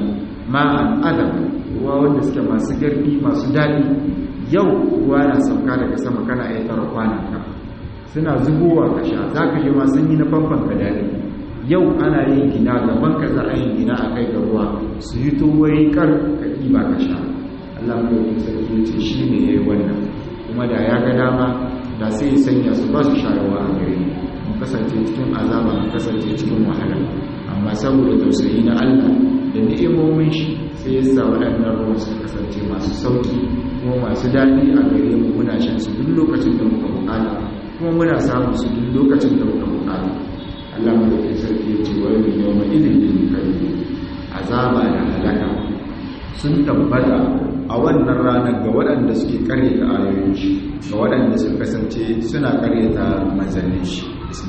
ma'an adam ruwa wanda suke masu garbi masu daɗi yau ruwa na sauka daga sama kana iya tara kwanan ka suna zubowa ka sha za ka ji ma sun yi na famfan ka daɗi yau ana yin gina gaban ka za a yin gina a kai ga ruwa su yi towai kar ka ɗiba ka sha Allah mai sarki ya ce shi ne ya yi wannan kuma da ya ga dama da sai ya sanya su ba su shayarwa a gare mu kasance cikin azaba mu kasance cikin wahala amma saboda tausayi na Allah da ni'imomin shi sai ya sa waɗannan ruwan su kasance masu sauki kuma masu daɗi a gare mu muna shan su duk lokacin da muka bukata kuma muna samun su duk lokacin da muka bukata Allah mu da sarki ya ce wa yau yau mai ilimin kai azaba da halaka sun tabbata a wannan ranar ga waɗanda suke karyata ayoyin shi ga waɗanda suka kasance suna karyata manzannin shi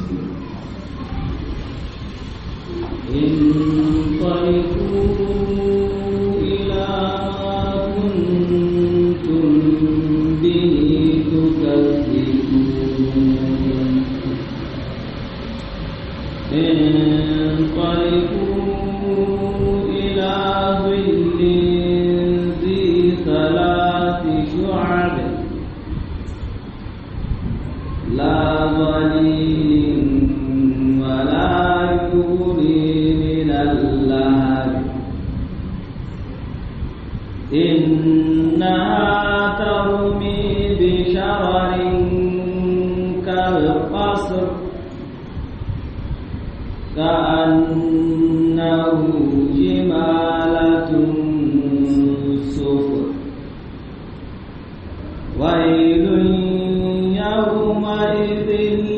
انطلقوا إلى ما كنتم به تكذبون انطلقوا إلى ظل ذي ثلاث شعب لا ظليل ولا يغني من اللهب إنها ترمي بشرر كالقصر كأنه جمالة صفر ويل يومئذ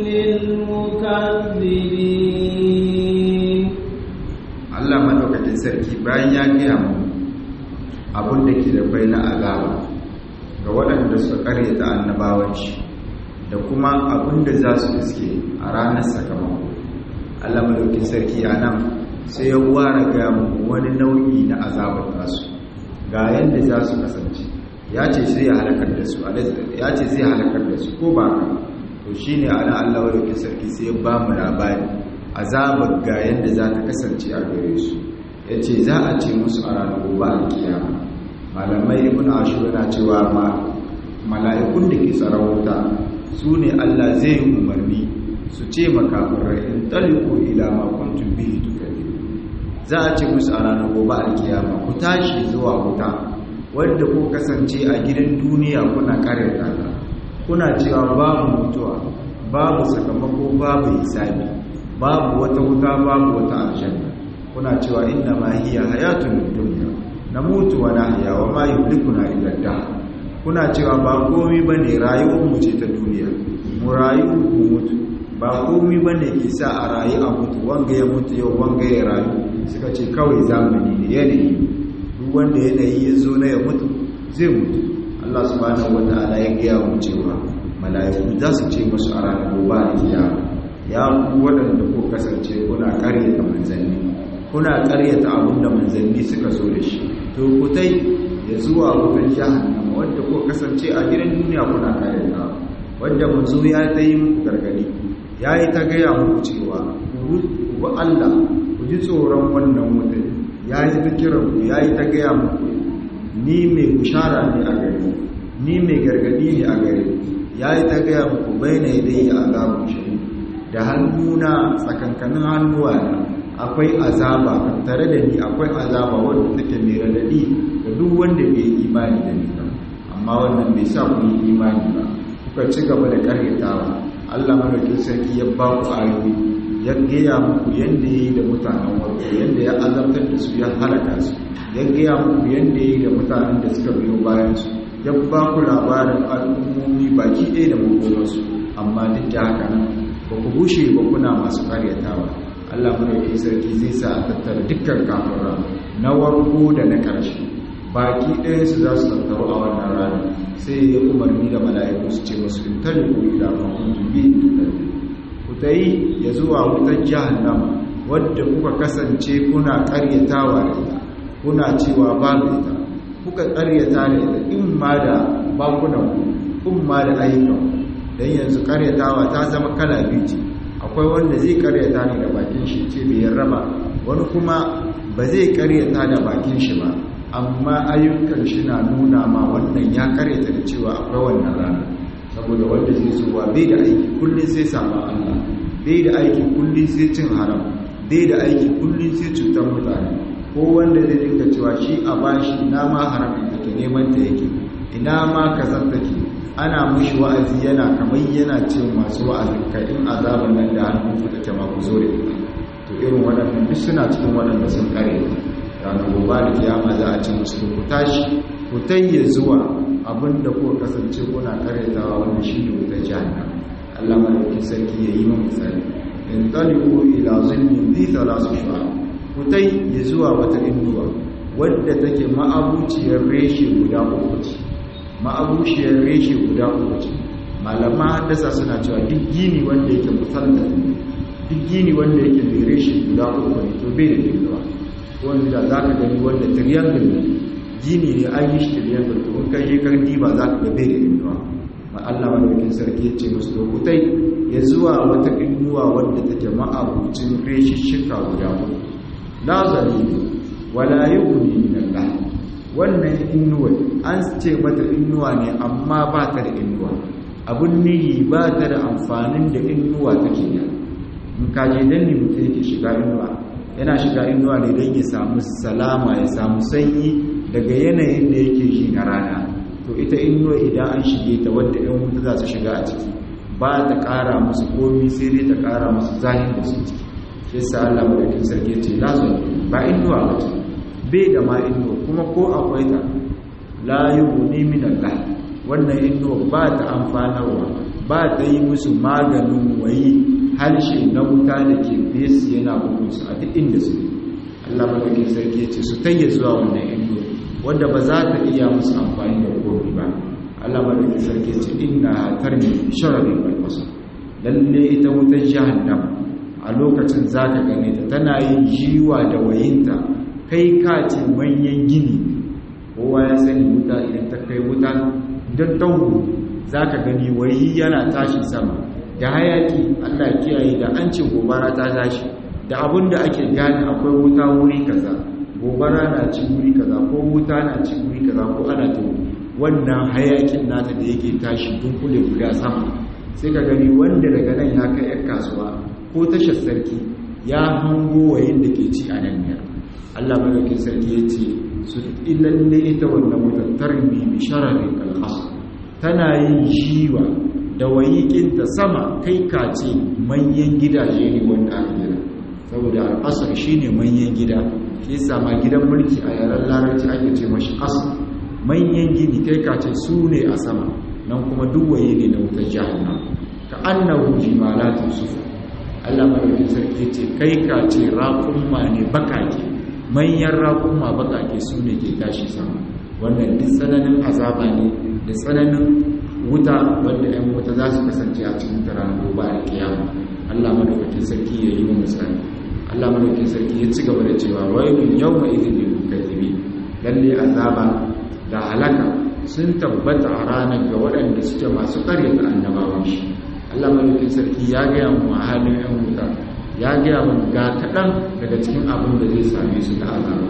للمكذبين Allah madaukakin sarki bayan ya gaya mu abin da ke da bai na azaba ga waɗanda suka karyata annabawan shi da kuma abin da za su iske a ranar sakamako Allah madaukakin sarki a nan sai ya ware gaya mu wani nau'i na azabar tasu ga yadda za su kasance ya ce zai halakar da su ya ce zai halakar da su ko ba ka to shine ana Allah madaukakin sarki sai ya ba mu labari azabar ga yadda za ta kasance a gare su ya ce za a ce musu a ranar gobe a kiyama malamai ibn ashur yana cewa ma mala'ikun da ke tsaron wuta su ne Allah zai yi umarni su ce makafirai in taliku ila ma kuntum bihi tukadibu za a ce musu a ranar gobe a kiyama ku tashi zuwa wuta wanda ku kasance a gidan duniya kuna karyata ta kuna cewa babu mutuwa babu sakamako babu hisabi babu wata wuta babu wata aljanna kuna cewa inna ma hiya hayatun dunya namutu wa nahya wa ma yuhlikuna illa dahr kuna cewa ba komai bane rayuwar mu ce ta duniya mu rayu mu mutu ba komai bane ke sa a rayu a mutu wanga ya mutu yau wanga ya rayu suka ce kawai zamani ne yanayi duk wanda yanayi ya zo na ya mutu zai mutu Allah subhanahu wa ta'ala ya gaya mu cewa mala'iku za su ce musu a ranar gobe a kiyama ya ku waɗanda ko kasance kuna ƙaryata manzanni kuna ƙaryata abin da manzanni suka zo da shi to ku tai ya zuwa wutar jahannama wanda ko kasance a gidan duniya kuna ƙaryata wanda manzo ya ta yi muku gargadi ya yi ta gaya muku cewa ku bi Allah ku ji tsoron wannan wutar ya yi ta kiran ku ya yi ta gaya muku ni mai bushara ne a gare ni mai gargadi ne a gare ya yi ta gaya muku bai na idai a azabun shari'a da hannuna tsakankanin hannuwa na akwai azaba tare da ni akwai azaba wanda take mai radadi ga duk wanda bai yi imani da ni ba amma wannan bai sa ku yi imani ba kuka ci gaba da karyatawa Allah madaukakin sarki ya ba ku ayoyi ya gaya muku yadda ya yi da mutanen warko yadda ya azabtar da su ya halaka su ya gaya muku yadda ya yi da mutanen da suka biyo bayan su ya ba ku labarin al'ummomi baki ɗaya da makomarsu amma duk da haka nan ba ku bushe ba kuna masu karyatawa Allah mai sarki zai sa a tattara dukkan kafira na warko da na ƙarshe baki ɗaya su za su tattaru a wannan rana sai ya umarni da mala'iku su ce musu in tare ku ila ma kuntum bi ku tayi ya zuwa wutar jahannama wadda kuka kasance kuna karyatawa da ita kuna cewa babu ita kuka karyata da ita in ma da bakunan ku in ma da ayyukan don yanzu karyatawa ta zama kala biyu ce akwai wanda zai karyata ne da bakin shi ce bai raba wani kuma ba zai karyata da bakin shi ba amma ayyukan shi na nuna ma wannan ya karyata da cewa akwai wannan rana saboda wanda zai zuwa bai da aiki kullum sai sama Allah bai da aiki kullum sai cin haram bai da aiki kullum sai cutar mutane ko wanda zai dinga cewa shi a bashi ina ma haram take neman ta yake ina ma kazan take ana mushi wa'azi yana kamar yana ce masu wa'azin kai in azaban nan da hannun ku take ma ku zo da ita to irin waɗannan duk suna cikin waɗanda sun kare ranar gobe da kiyama za a ce musu ku tashi ku tayye zuwa abinda kuka kasance kuna karyatawa wanda shi ne wuta jahannam Allah madaukakin sarki ya yi mun misali in talibu ila zulmin bi thalath shu'a ku tayye zuwa wata inuwa wadda take ma'abuciyar reshe guda uku ce ma'abuciyar reshe guda uku ce malama haddasa suna cewa duk gini wanda yake musalta duk gini wanda yake mai reshe guda uku ne to bai da inuwa wanda za ka gani wanda triangle ne gini ne an yi shi triangle to in kai yi karni ba za ka ga bai da inuwa ma Allah madaukakin sarki ya ce musu lokutai ya zuwa wata inuwa wadda take ma'abucin reshishika guda uku la zalimi wala yughni min Allah wannan inuwa an ce mata inuwa ne amma ba ta da inuwa abun nihi ba ta da amfanin da inuwa take da in ka je dan ne mutum yake shiga inuwa yana shiga inuwa ne don ya samu salama ya samu sanyi daga yanayin da yake shi na rana to ita inuwa idan an shige ta wadda yan wuta za su shiga a ciki ba ta ƙara musu komi sai dai ta ƙara musu zahin da su ciki shi sa Allah madaukin sarki ce la su ba inuwa ba ce bai da ma inuwa kuma ko akwai ta la yughni min Allah wannan inuwa ba ta amfanarwa ba ta yi musu maganin wayi harshe na wuta da ke fesu yana bugunsu a duk inda su Allah madaukin sarki ce su tayya zuwa wannan inuwa wanda ba za ta iya musu amfani da komi ba Allah madaukin sarki ce inna tarmi sharabin balbasa lalle ita wutar jahannam a lokacin zaka gane ta tana yin jiwa da wayinta kai ka ce manyan gini kowa ya sani wuta idan ta kai wuta don tauru zaka gani wayi yana tashi sama da hayaki Allah kiyaye da an ce gobara ta tashi da abin da ake gane akwai wuta wuri kaza gobara na ci wuri kaza ko wuta na ci wuri kaza ko ana ta wannan hayakin nata da yake tashi dunkule guda sama sai ka gani wanda daga nan ya kai yan kasuwa ko tashar sarki ya hango wayin da ke ci a nan ne Allah madaukin sarki ya ce su ilalle ita wannan wutar tarmi bi shararin kalhas tana yin jiwa da wayikinta sama kai kace manyan gidaje ne wanda aka gina saboda al'asar shi ne manyan gida shi sama gidan mulki a yaren larabci ake ce mashi asar manyan gini kai kace su ne a sama nan kuma duwaye ne na wutar jahannam ka annahu jimalatun sufu Allah madaukin sarki ce kai kace raƙumma ne bakake manyan raƙumma bakake su ne ke tashi sama wannan duk tsananin azaba ne da tsananin wuta wanda 'yan wuta za su kasance a cikin taron gobe a kiyama Allah madaukakin sarki ya yi wa misali Allah madaukakin sarki ya ci gaba da cewa wailun yawma idhin lil mukazzibi lalle azaba da halaka sun tabbata a ranar ga waɗanda suke masu ƙaryata annabawan shi Allah madaukakin sarki ya gaya mu a halin 'yan wuta ya gaya mu ga kaɗan daga cikin abin da zai same su da azaba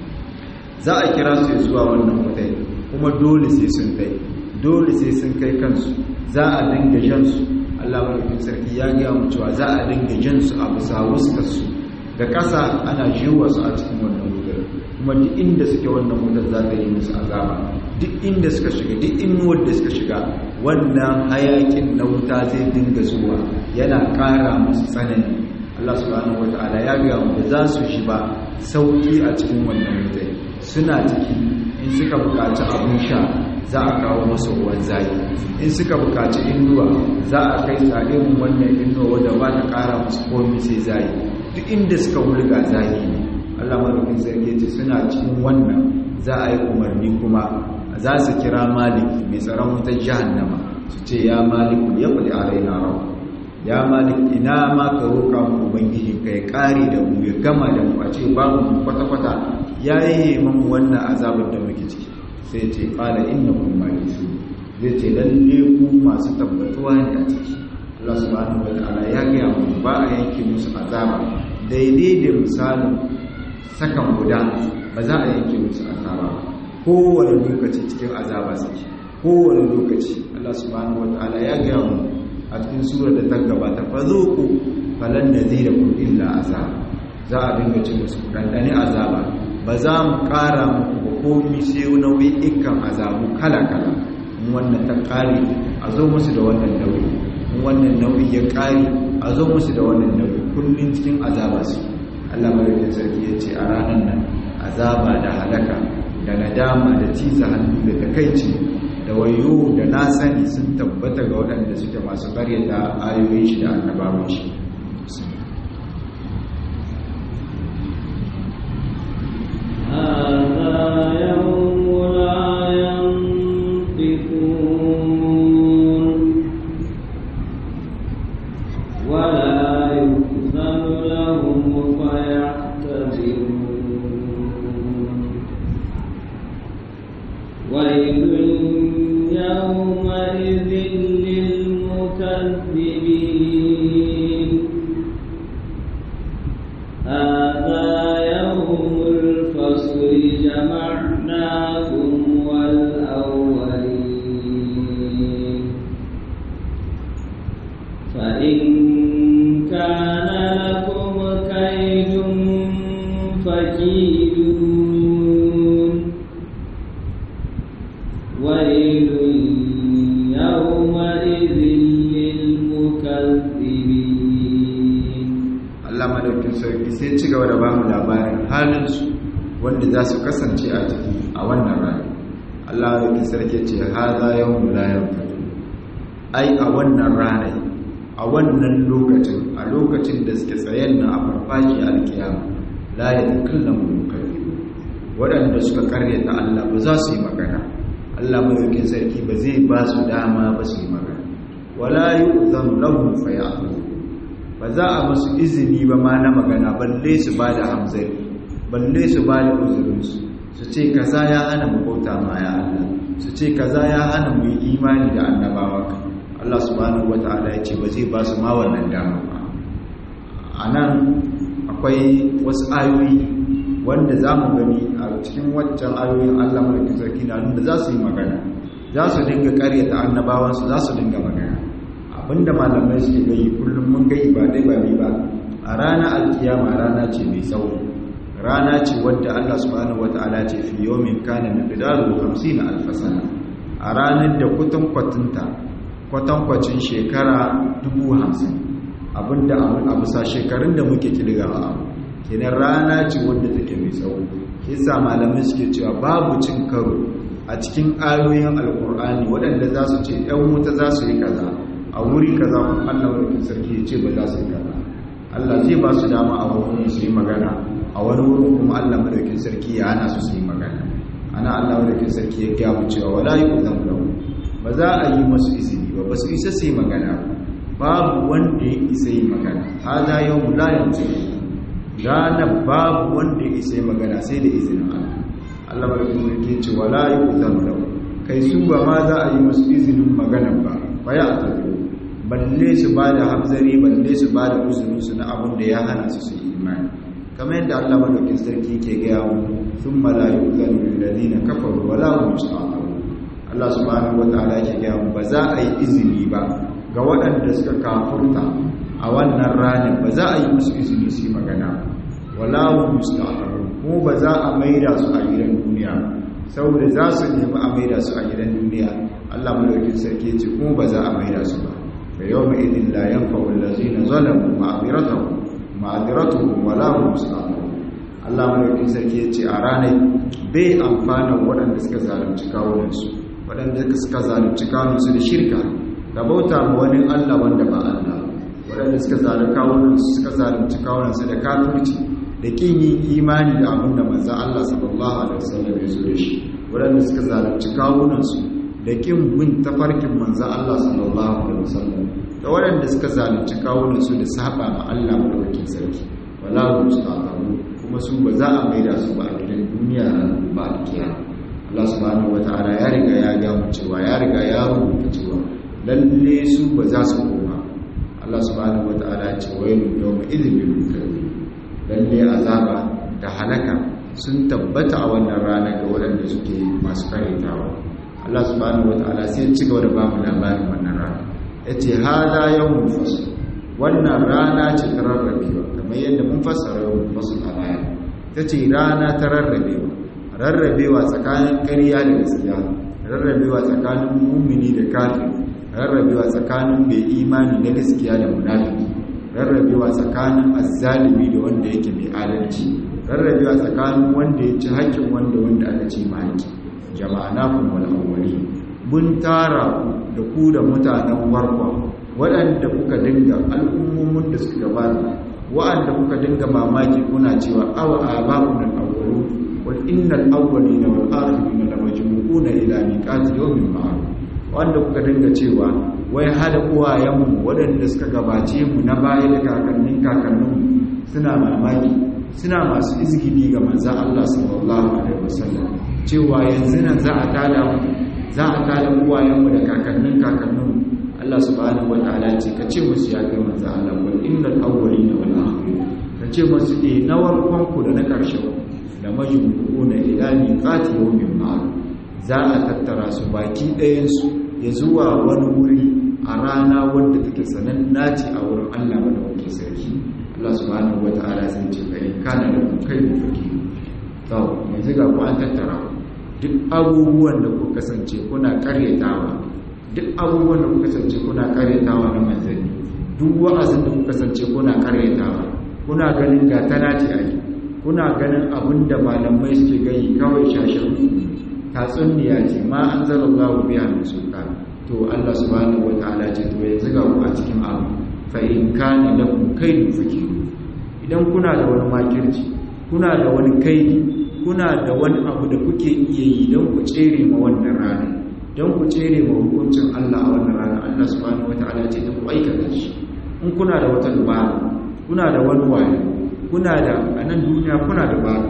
za a kira su zuwa wannan wutai kuma dole sai sun kai dole sai sun kai kansu za a dinga jansu Allah mulkin sarki ya gaya mu cewa za a dinga jansu a bisa wuskarsu da ƙasa ana jiwa su a cikin wannan wutar kuma duk inda suke wannan wutar za ta yi musu azaba duk inda suka shiga duk inuwar da suka shiga wannan hayakin na wuta zai dinga zuwa yana ƙara musu tsanani Allah subhanahu wata'ala ya gaya mu da za su shi ba sauki a cikin wannan wutar suna ciki in suka buƙaci abin sha za a kawo masu ruwan zayi in suka bukaci inuwa za a kai tsarin wannan inuwa wadda ba ta kara musu komi sai zayi duk inda suka wulga zayi ne allah maɗaukin sarki ce suna cikin wannan za a yi umarni kuma za su kira maliki mai tsaron wutar jahannama su ce ya maliku ya kuli a raina rau ya malik ina ma ka roƙa mu ubangiji ka ya ƙare da mu ya gama da mu a ce babu kwata-kwata ya yi mamu wannan azabin da muke ciki sai ce ƙala inna kun malisu zai ce lalle ku masu tabbatuwa ne a ciki Allah subhanahu wa ta'ala ya gaya mu ba a yanke musu azaba daidai da misalin sakan guda ba za a yanke musu azaba kowane lokaci cikin azaba suke kowane lokaci Allah subhanahu wataala ya gaya mu a cikin surar da ta gabata fa zuqu falan nadhirakum illa azab za a dinga ce musu dandane azaba ba za mu kara muku ba komai sai nau'ikan azabu kala kala in wannan ta kare a zo musu da wannan nauyi in wannan nauyi ya kare a zo musu da wannan nauyi kullun cikin azaba su Allah madaukakin sarki ya ce a ranar nan azaba da halaka da nadama da tiza hannu da takaici da wayo da na sani sun tabbata ga waɗanda suke masu karyata ayoyin shi da annabawan shi هذا يوم لا ينطقون ولا يؤذن لهم فيعتذرون ويل يومئذ للمكذبين هذا يوم الفصل جمعناكم والأولين فإن كان لكم كيد فكيدون ويل يومئذ للمكذبين Allah madaukin sarki sai ci gaba da bamu labarin halinsu wanda za su kasance a ciki a wannan rana Allah madaukin sarki ce haza yawon layan fito ai a wannan rana a wannan lokacin a lokacin da suke tsayen na a farfashi alkiyama la ya kallon mulkari waɗanda suka karyata Allah ba za su yi magana Allah madaukin sarki ba zai ba su dama ba su yi magana wala yu'zanu lahum fayatun ba za a musu izini ba ma na magana balle su ba da hamzari balle su ba da uzurinsu su ce kaza ya hana mu bauta ma ya Allah su ce kaza ya hana mu yi imani da annabawa Allah subhanahu wata'ala ya ce ba zai ba su ma wannan dama ba a nan akwai wasu ayoyi wanda za mu gani a cikin waccan ayoyin Allah mulkin sarki na nuna za su yi magana za su dinga karyata annabawansu za su dinga magana abinda malamai suke gayi kullum mun gai ba dai ba ba a ranar alkiyama rana ce mai tsawo rana ce wadda Allah subhanahu wata'ala ce fi yawmin kana miqdaru 50 alf sana a ranar da kutun kwatunta kwatankwacin shekara 50 abinda a bisa shekarun da muke kilgawa kenan rana ce wadda take mai tsawo kisa malamai suke cewa babu cin karo a cikin ayoyin alkur'ani waɗanda za su ce 'yan wuta za su yi kaza a wuri kaza kuma Allah wurin sarki ya ce ba za su yi kaza Allah zai ba su dama a wurin su yi magana a wani wurin kuma Allah madaukin sarki ya hana su su yi magana ana Allah madaukin sarki ya gaya mu cewa wala yu'zam lahu ba za a yi masu izini ba ba su isa su yi magana babu wanda ya isa yi magana hada yawmu la yanzu ranar babu wanda ya isa yi magana sai da izinin Allah Allah madaukin sarki ya ce wala yu'zam lahu kai su ba ma za a yi masu izinin magana ba ba ya tafi balle su ba da hamzari balle su ba da uzurinsu na abin da ya hana su su yi imani kamar yadda Allah madaukin sarki ke gaya mu sun malayu zanu lilladina kafaru wala hum yusta'tabu Allah subhanahu wataala yake gaya mu ba za a yi izini ba ga waɗanda suka kafurta a wannan ranar ba za a yi musu izini su yi magana wala hum yusta'tabu kuma ba za a maida su a gidan duniya saboda za su nemi a maida su a gidan duniya Allah madaukin sarki ce kuma ba za a maida su ba fa yawma idin la yanfa'u allazina zalamu ma'dhiratuhum ma'dhiratuhum wala hum yusta'tabun Allah madaukin sarki ce a ranar bai amfana waɗanda suka zalunci kawunansu waɗanda suka zalunci kawunansu da shirka da bauta ma wani Allah wanda ba Allah waɗanda suka zalunci kawunansu suka zalunci kawunansu da kafirci da kin yin imani da abin da manzo Allah sallallahu alaihi wasallam ya zo da shi waɗanda suka zalunci kawunansu da kin bin tafarkin manzo Allah sallallahu alaihi wasallam da waɗanda suka zalunci kawunansu da saba ma Allah madaukakin sarki wala mustaqamu kuma su ba za a maida su ba a gidan duniya ba a kiyama Allah subhanahu wataala ya riga ya ga mu cewa ya riga ya rubuta cewa lalle su ba za su koma Allah subhanahu wataala ya ce wailu yawma idhil lil mukazzibin lalle azaba da halaka sun tabbata a wannan rana ga waɗanda suke masu karitawa Allah subhanahu wataala sai ya ci gaba da bamu labarin wannan rana yace hada yawmul fasl wannan rana ce ta rarrabewa kamar yadda mun fassara yawmul fasl a baya tace rana ta rarrabewa rarrabewa tsakanin ƙarya da gaskiya rarrabewa tsakanin mumini da kafiri rarrabewa tsakanin mai imani na gaskiya da munafiki rarrabewa tsakanin azzalimi da wanda yake mai adalci rarrabewa tsakanin wanda ya ci haƙƙin wanda wanda aka ci ma haƙƙi jama'a na kuma awwali mun tara da ku da mutanen warkwa waɗanda kuka dinga al'ummomin da suka gabata waɗanda kuka dinga mamaki kuna cewa awa aba'un al-awwalu wal innal awwalina wal akhirina lamajmu'una ila miqati yawmin ma'lum wanda kuka dinga cewa wai hada uwayenmu waɗanda suka gabace mu na baya da kakannin kakanninmu suna mamaki suna masu izgidi ga manzan Allah sallallahu alaihi wasallam cewa yanzu nan za a tada mu za a tada uwayenmu da kakannin kakanninmu Allah subhanahu wataala ce ka ce musu ya kai manzan Allah wal innal awwalina wal akhirin ka ce musu eh na warkon ku da na ƙarshen da majmu'una ila miqati yawmin ma'lum za a tattara su baki ɗayan su ya zuwa wani wuri a rana wadda take sananna ce a wurin Allah wadda wake sarki Allah subhanahu wata'ala sai ce fa in kana da kai da faki to yanzu ga ku an tattara duk abubuwan da ku kasance kuna karyatawa duk abubuwan da ku kasance kuna karyatawa na manzanni duk wa'azin da ku kasance kuna karyatawa kuna ganin ga tana ce ake kuna ganin abin da malamai suke gani kawai shashin tatsuniya ce ma an zara Allah biya mai sultan to Allah subhanahu wataala ce to yanzu ga ku a cikin abu fa in kana lakum kaydun fakiru idan kuna da wani makirci kuna da wani kaidi kuna da wani abu da kuke iya yi don ku tsere ma wannan rana don ku tsere ma hukuncin Allah a wannan rana Allah subhanahu wataala ce ku aikata shi in kuna da wata dubara kuna da wani wayo kuna da a nan duniya kuna da bara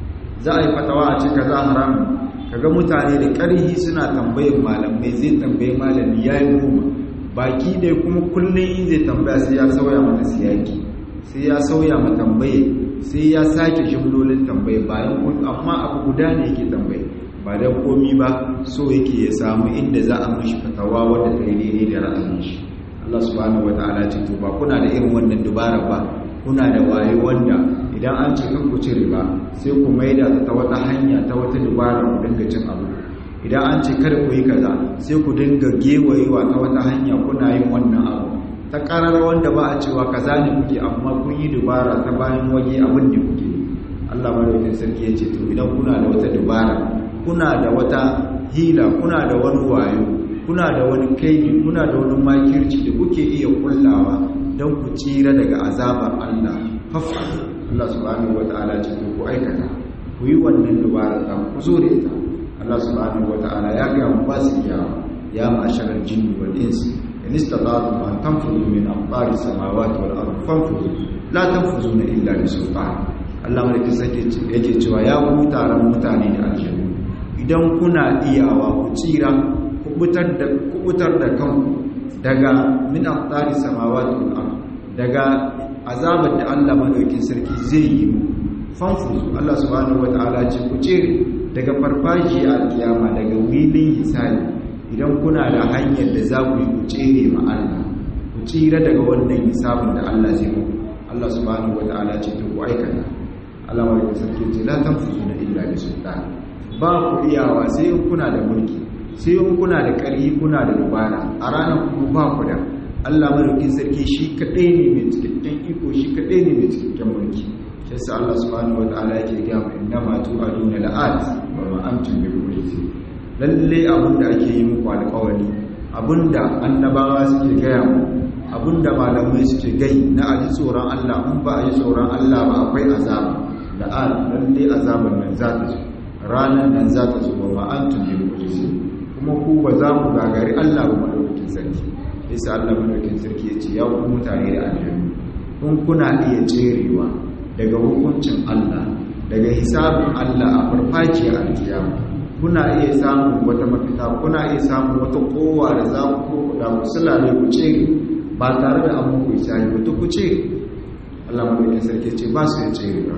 za a yi fatawa a ce kaza haramun kaga mutane da ƙarhi suna tambayar malamai zai tambayi malami ya yi goma baki ne kuma kullum in zai tambaya sai ya sauya mata siyaki sai ya sauya ma tambaye sai ya sake jimlolin tambaye bayan amma abu guda ne yake tambaye ba dan komi ba so yake ya samu inda za a mishi fatawa wadda ta yi daidai da ra'ayin shi Allah subhanahu wataala ce to ba kuna da irin wannan dubara ba kuna da waye wanda idan an ce kan ku cire ba sai ku maida ta wata hanya ta wata dubara ku dinga cin abu idan an ce kada ku yi kaza sai ku dinga gewayewa ta wata hanya kuna yin wannan abu ta karar wanda ba a cewa kaza ne kuke amma kun yi dubara ta bayan waje abin da kuke Allah madaukakin sarki ya ce to idan kuna da wata dubara kuna da wata hila kuna da wani wayo kuna da wani kaidi kuna da wani makirci da kuke iya kullawa don ku tsira daga azabar Allah fafa Allah subhanahu wataala ce ku aikata ku yi wannan dubara ta ku zo da ita Allah subhanahu wataala ya ga mu ba su iyawa ya ma'asharal jinni wal insi in istata'tum an tanfudu min aqtari samawati wal ardi fanfudu la tanfuzuna illa bi sultan Allah mulki sake yake cewa ya ku taron mutane da aljannu idan kuna iyawa ku tsira ku kubutar da kanku daga min aqtari samawati wal ardi daga azabar da Allah madaukin sarki zai yi mu fanfuzu Allah subhanahu wataala ce ku tsere daga farfashi a kiyama daga wilin hisabi idan kuna da hanyar da za ku yi ku tsere ma Allah ku tsira daga wannan hisabin da Allah zai muku Allah subhanahu wataala ce to ku aikata Allah madaukin sarki ce la tanfuzuna illa bi sultan ba ku iyawa sai in kuna da mulki sai in kuna da ƙarfi kuna da dubara a ranar ku ba ku da Allah madaukin sarki shi kadai ne mai cikakken iko shi kadai ne mai cikakken mulki shi yasa Allah subhanahu wataala yake ga mu inna ma tu'aduna la'at wa ma antum bi mu'jizin lalle abinda ake yi muku alƙawari abinda annabawa suke gaya mu abinda malamai suke gai na aji tsoron Allah in ba a yi tsoron Allah ba akwai azaba la'at lalle azaban nan za ta zo ranar nan za ta zo wa ma antum bi mu'jizin kuma ku ba za ku gagari Allah ba madaukakin sarki isa Allah madaukin sarki ya ce ya ku mutane da aljannu kun kuna iya cerewa daga hukuncin Allah daga hisabin Allah a farfajiyar alkiyama kuna iya samun wata mafita kuna iya samun wata kowa da za ku da ku sulale ku cere ba tare da an muku hisabi ba ku cere Allah madaukin sarki ce ba su ya cerewa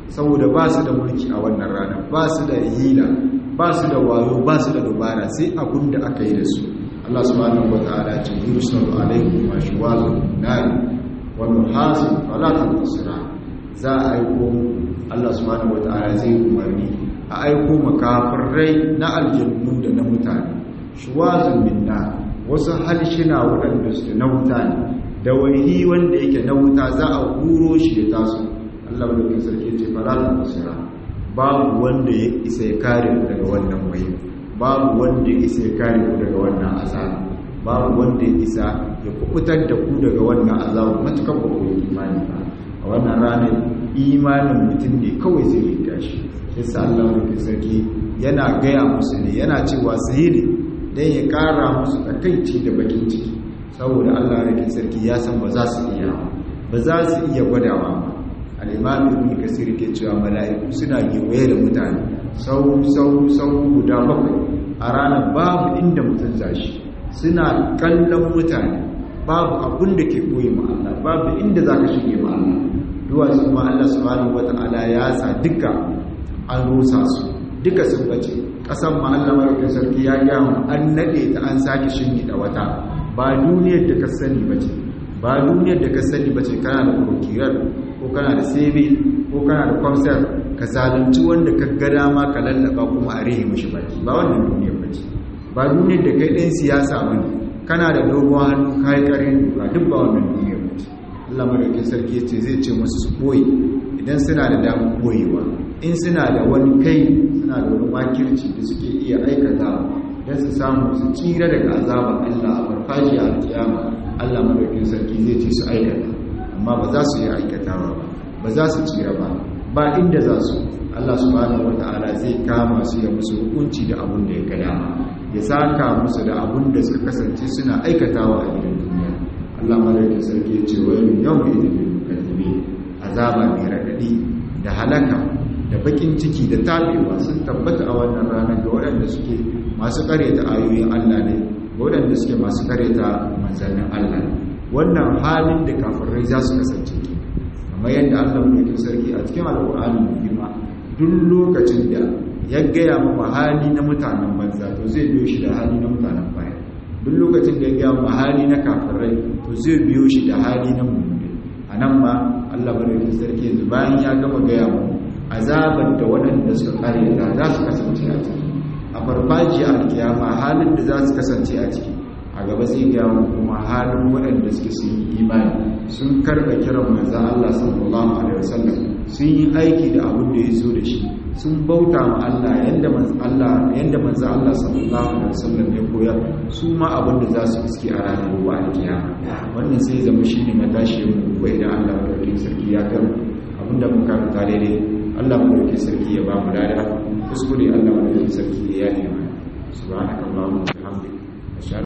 saboda ba su da mulki a wannan rana ba su da hila ba su da wayo ba su da dubara sai abun da aka yi da su Allah subhanahu wata'ala ce yursalu alaikum ma shuwazun nari wa nuhasun fala tantasira za a aiko Allah subhanahu wata'ala zai umarni a aiko makafirai na aljannu da na mutane shuwazun minna wasu halshina waɗanda suke na wuta ne da waihi wanda yake na wuta za a huro shi da taso Allah da sarki ce fala tantasira babu wanda ya isa ya kare ku daga wannan waihi babu wanda ya isa ya kare ku daga wannan azaba babu wanda ya isa ya kubutar da ku daga wannan azaba matukan ba ku yi imani ba a wannan ranar imanin mutum ne kawai zai yi gashi shi sa Allah mafi sarki yana gaya musu ne yana cewa su yi ne don ya kara musu takaici da bakin ciki saboda Allah mafi sarki ya san ba za su iya ba za su iya gwadawa ba al'imami ibn kasir ke cewa mala'iku suna gewaye da mutane sau sau sau guda bakwai a ranar babu inda mutum zashi suna kallon mutane babu abin da ke koyi ma Allah babu inda za ka shige ma Allah duwatsu ma Allah subhanahu wata'ala ya sa duka an rusa su duka sun bace kasan ma Allah marufin sarki ya gaya an nade ta an sake shingi da wata ba duniyar da ka sani bace ba duniyar da ka sani bace kana da prokirar ko kana da sebe ko kana da kwamsar ka zalunci wanda ka ga dama ka lallaba kuma a rihe mashi baki ba wannan duniyar bace ba duniyar da kai ɗan siyasa bane kana da dogon hannu kai karin ba duk ba wannan duniyar bace Allah madaukakin sarki yace zai ce musu su boye idan suna da damar boyewa in suna da wani kai suna da wani makirci da suke iya aikata don su samu su tsira daga azabar Allah a farfajiya a kiyama Allah madaukakin sarki zai ce su aikata amma ba za su yi aikatawa ba ba za su tsira ba ba inda za su Allah subhanahu wata'ala zai kama su ya musu hukunci da abun da ya ga dama ya saka musu da abun da suka kasance suna aikatawa a gidan duniya Allah madaukakin sarki ya ce wa yau idin bil mukazzibi azaba mai radadi da halaka da bakin ciki da tabewa sun tabbata a wannan ranar ga waɗanda suke masu kareta ayoyin Allah ne ga waɗanda suke masu kareta manzannin Allah ne wannan halin da kafirai za su kasance ke kamar yadda Allah mai sarki a cikin alƙur'ani mai girma duk lokacin da ya gaya maka hali na mutanen banza to zai biyo shi da hali na mutanen baya duk lokacin da ya gaya maka hali na kafirai to zai biyo shi da hali na mummuni a nan ma Allah mai sarki yanzu bayan ya gama gaya mu azabar da waɗanda suka karyata za su kasance a ciki a farfajiyar alkiyama halin da za su kasance a ciki a gaba zai gaya kuma halin waɗanda suke sun yi imani sun karɓa kiran manzan Allah sallallahu alaihi wasallam sun yi aiki da abin da ya zo da shi sun bauta ma Allah yanda manzan Allah yanda manzan Allah sallallahu alaihi wasallam ya koyar su ma abin da za su iske a ranar gobe alkiyama wannan sai zama shine matashi mu bai da Allah madaukakin sarki ya gama abinda mun karanta daidai Allah madaukakin sarki ya ba mu dada kuskure Allah madaukakin sarki ya yi mana subhanakallahumma wa bihamdika